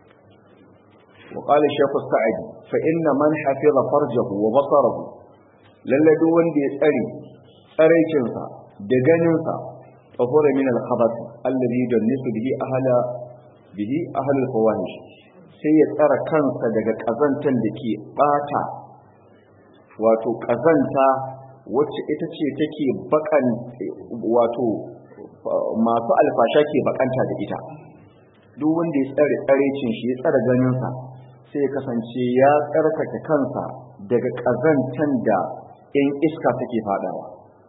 وقال الشيخ السعدي فإن من حفظ فرجه وبصره lalle duk wanda ya tsare tsaraicinsa da ganinsa tsahura min al-khabath alladhi yudannisu bihi ahla bihi ahla al-fawahish sai ya tsara kansa daga kazantan da ke bata wato kazanta wacce ita ce take bakan wato masu alfasha ke bakanta da ita duk wanda ya tsare tsarecin shi ya tsare ganinsa sai ya kasance ya tsarkake kansa daga ƙazantan da ‘yan iska take faɗawa.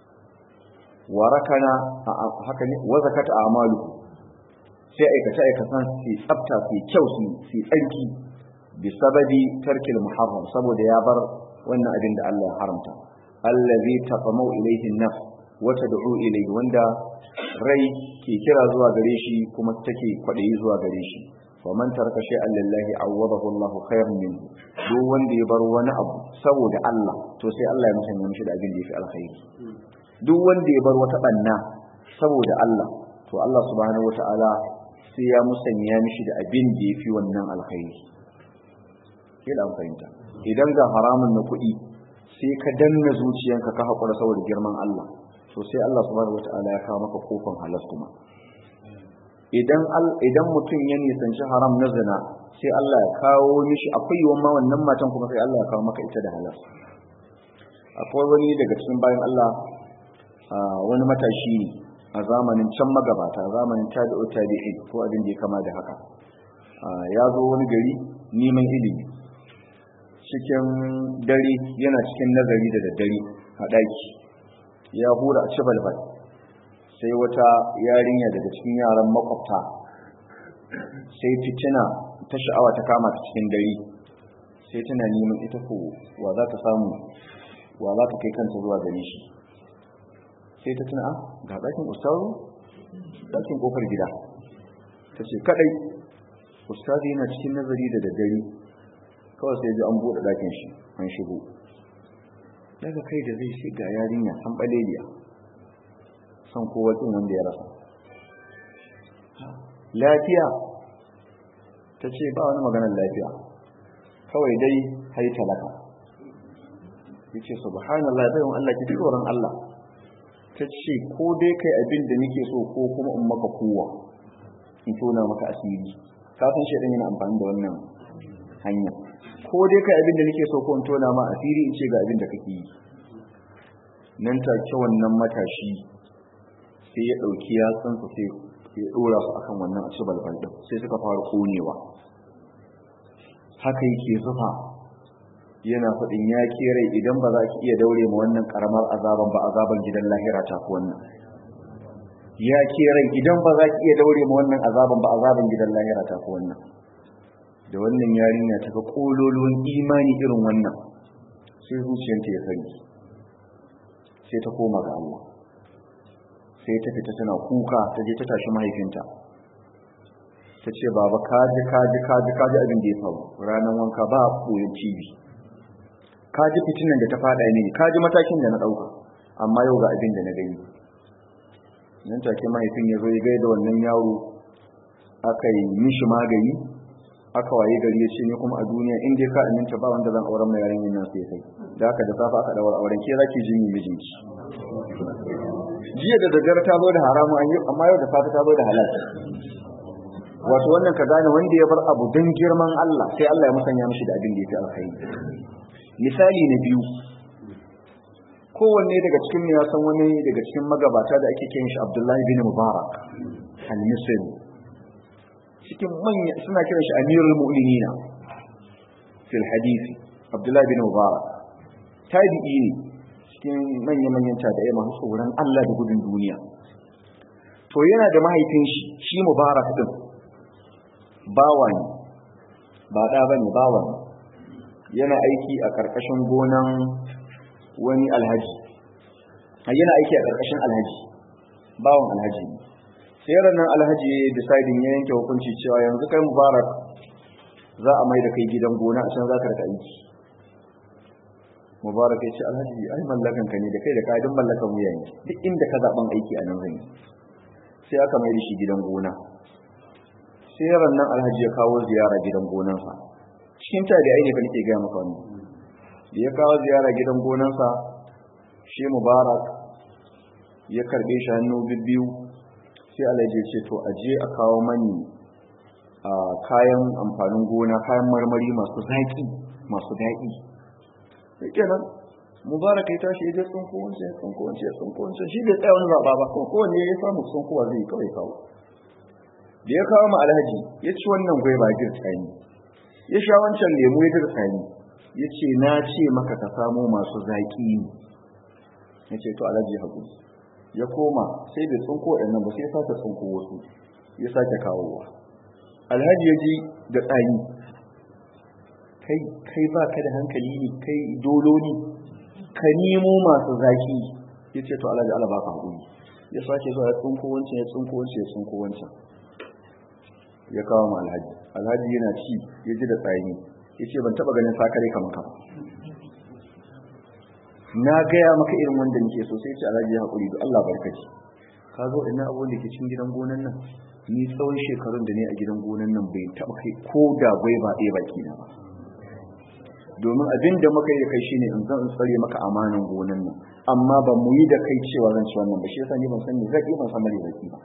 Warakana haka ne, wazakata a amalu sai aikace-aikatan su tsafta su kyau su tsarki bi sababi tarkil muharram saboda ya bar wannan abin da Allah ya haramta. Allah zai tafamau ilaihin naf wata da'u ilai wanda rai ke kira zuwa gare shi kuma take kwaɗayi zuwa gare shi. ومن ترك شيئا لله عوضه الله خيرا منه duk wanda ya bar wani abu saboda Allah to sai Allah ya musanya mishi da abin da yafi alkhairi duk wanda ya bar wata banna saboda Allah to Allah subhanahu wataala sai ya musanya mishi da abin da yafi wannan alkhairi kila fahimta idan ga haramun na kuɗi sai ka danna zuciyanka ka haƙura saboda girman Allah to sai Allah subhanahu wataala ya kawo maka kofan halas kuma idan idan mutum ya nisanci haram na zina sai Allah ya kawo mishi akwai yawan ma wannan matan kuma sai Allah ya kawo maka ita da halal akwai wani daga cikin bayan Allah wani matashi ne a zamanin can magabata zamanin tabi'u tabi'in ko abin da ya kama da haka ya zo wani gari neman ilimi cikin dare yana cikin nazari da daddare a ɗaki ya hura a ci balbal sai wata yarinya daga cikin yaran makwabta sai fitina ta sha'awa ta kama ta cikin dare sai tana neman ita ko wa za ta samu wa za ta kai kanta zuwa gare shi sai ta tuna ga ɗakin ustazu ɗakin ƙofar gida ta ce kaɗai ustazu yana cikin nazari da daddare kawai sai ji an buɗe ɗakin shi an shigo daga kai da zai shiga yarinya an ɓaleliya son kowa ɗin wanda ya rasa lafiya ta ce ba wani maganar lafiya kawai dai hai talaka ya ce subhanallah bai wani Allah ki tsoron Allah ta ce ko dai kai abin da nake so ko kuma in maka kowa in tona maka asiri kafin shi yana amfani da wannan hanya ko dai kai abin da nake so ko in tona ma asiri in ce ga abin da kake yi nan take wannan matashi sai ya dauki yatsunsa sai ya dora su akan wannan asu balbal din sai suka fara konewa haka yake zufa yana faɗin ya rai idan ba za ki iya daure ma wannan karamar azaban ba azaban gidan lahira ta fi wannan ya rai idan ba za ki iya daure ma wannan azaban ba azaban gidan lahira ta fi wannan da wannan yarinya ta ga kololuwan imani irin wannan sai zuciyarta ya sani sai ta koma ga Allah sai ta fita tana kuka ta je ta tashi mahaifinta ta ce baba kaji kaji kaji kaji abin da ya faru ranar wanka ba koyon cibi kaji fitinan da ta fada ne kaji matakin da na dauka amma yau ga abin da na gani nan take mahaifin ya zo ya gaida wannan yaro aka yi mishi magani aka waye gari ya ce ne kuma a duniya in dai ka aminta ba wanda zan auren mai yarinyar nan sai kai da haka da safa aka daura auren ke zaki jin mijinki jiya da daddare ta zo da haramu an yi amma yau da safe ta zo da halal wato wannan ka gane wanda ya bar abu don girman Allah sai Allah ya musanya mishi da abin da ya fi alkhairi misali na biyu kowanne daga cikin ya san wani daga cikin magabata da ake kiran shi Abdullahi bin Mubarak al-Misri cikin manya suna kiran shi Amirul Mu'minina fil hadisi Abdullahi bin Mubarak tabi'i ne cikin manya-manyan tabi'ai masu tsoron Allah da gudun duniya to yana da mahaifin shi shi Mubarak din bawa ne ba da bane bawa ne yana aiki a karkashin gonan wani alhaji yana aiki a karkashin alhaji bawan alhaji ne sai ranar alhaji ya deciding ya yanke hukunci cewa yanzu kai mubarak za a mai da kai gidan gona a can za ka rika aiki mubarak ya ce alhaji ai mallakan ka ne da kai da kayan mallakan wuya ne duk inda ka zaɓen aiki a nan zan yi sai aka mai da shi gidan gona sai nan alhaji ya kawo ziyara gidan gonansa cikin ta da aini fa nake ga maka wannan da ya kawo ziyara gidan gonansa shi mubarak ya karbe shi hannu bibbiyu sai alhaji ya ce to aje a kawo mani a kayan amfanin gona kayan marmari masu zaki masu daɗi sai kenan mubarak ya tashi ya je tsunko wancan ya tsunko wancan ya tsunko wancan shi bai tsaya wani zaɓa ba kowanne ya samu tsunkowa zai kawai kawo da ya kawo ma alhaji ya ci wannan gwaiba dirtsani ya sha wancan lemu ya dirtsani ya ce na ce maka ka samo masu zaƙi ne ya ce to alhaji haƙuri ya koma sai bai tsunko ɗannan ba sai ya sake tsunko wasu ya sake kawowa alhaji ya ji da tsani kai kai ba ka da hankali ne kai dolo ne ka nemo masu zaƙi ya ce to alhaji ala baka haƙuri ya sake zuwa ya tsunko wancan ya tsunko wancan ya tsunko wancan ya kawo ma alhaji alhaji yana ci ya ji da tsayi ya ce ban taba ganin sakare kamar ka na gaya maka irin wanda nake so sai ce alhaji ya haƙuri da Allah barkaci ka zo ina abubuwan da ke cikin gidan gonan nan ni tsawon shekarun da ne a gidan gonan nan bai taba kai ko da gwai ba ɗaya baki na ba domin abin da muka yi da kai shine in zan tsare maka amanan gonan nan amma ba mu yi da kai cewa zan ci wannan ba shi yasa ni ban san me zaki ban san mare zaki ba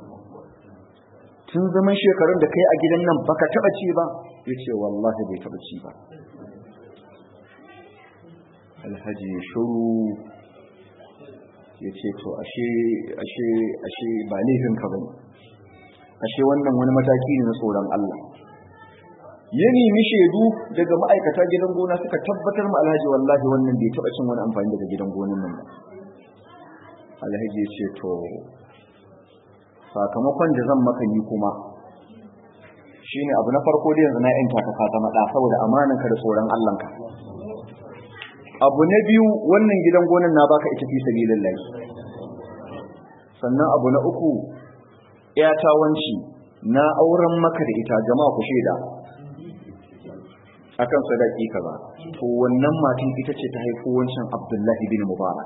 tun zaman shekarun da kai a gidan nan baka taba ci ba ya ce wallahi bai taba ci ba alhaji shuru ya ce to ashe ashe ashe ba laifin ka bane ashe wannan wani mataki ne na tsoron Allah ya nemi shaidu daga ma'aikata gidan gona suka tabbatar ma alhaji wallahi wannan bai taba cin wani amfani daga gidan gonan nan ba alhaji ya ce to sakamakon da zan maka yi kuma shine abu na farko da yanzu na yanta ka ka zama da saboda amanan ka da tsoron Allah ka abu na biyu wannan gidan gonan na baka ita fi sabilillah sannan abu na uku ya tawanci na auren maka da ita jama'a ku shaida akan sadaki kaza to wannan matan ita ce ta haifo wancan Abdullahi bin Mubarak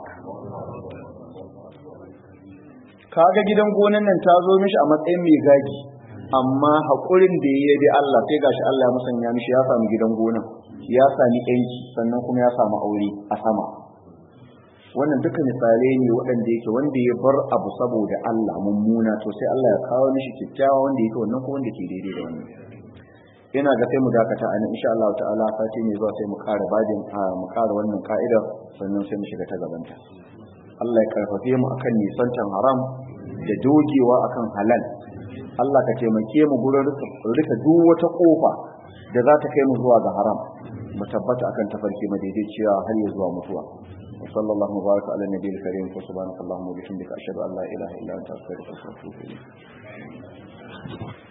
kaga gidan gonan nan ta zo mishi a matsayin mai gagi amma haƙurin da ya bi Allah sai gashi Allah ya musanya mishi ya sami gidan gonan ya sami yanki sannan kuma ya samu aure a sama wannan duka misalai ne waɗanda yake wanda ya bar abu saboda Allah mummuna to sai Allah ya kawo mishi kyakkyawa wanda yake wannan ko wanda ke daidai da wannan ina ga sai mu dakata a nan insha Allah ta'ala sati ne zuwa sai mu ƙara bajin mu ƙara wannan ka'idar sannan sai mu shiga ta gabanta Allah ya karfafe mu akan nisantan haram da dogewa akan halal Allah ka taimake mu gurin rika duk wata kofa da za ta kai mu zuwa ga haram mu tabbata akan tafarki madaidaiciya har ya zuwa mutuwa وصلى الله وبارك على النبي الكريم وسبحانك اللهم وبحمدك اشهد ان لا اله الا انت استغفرك واتوب اليك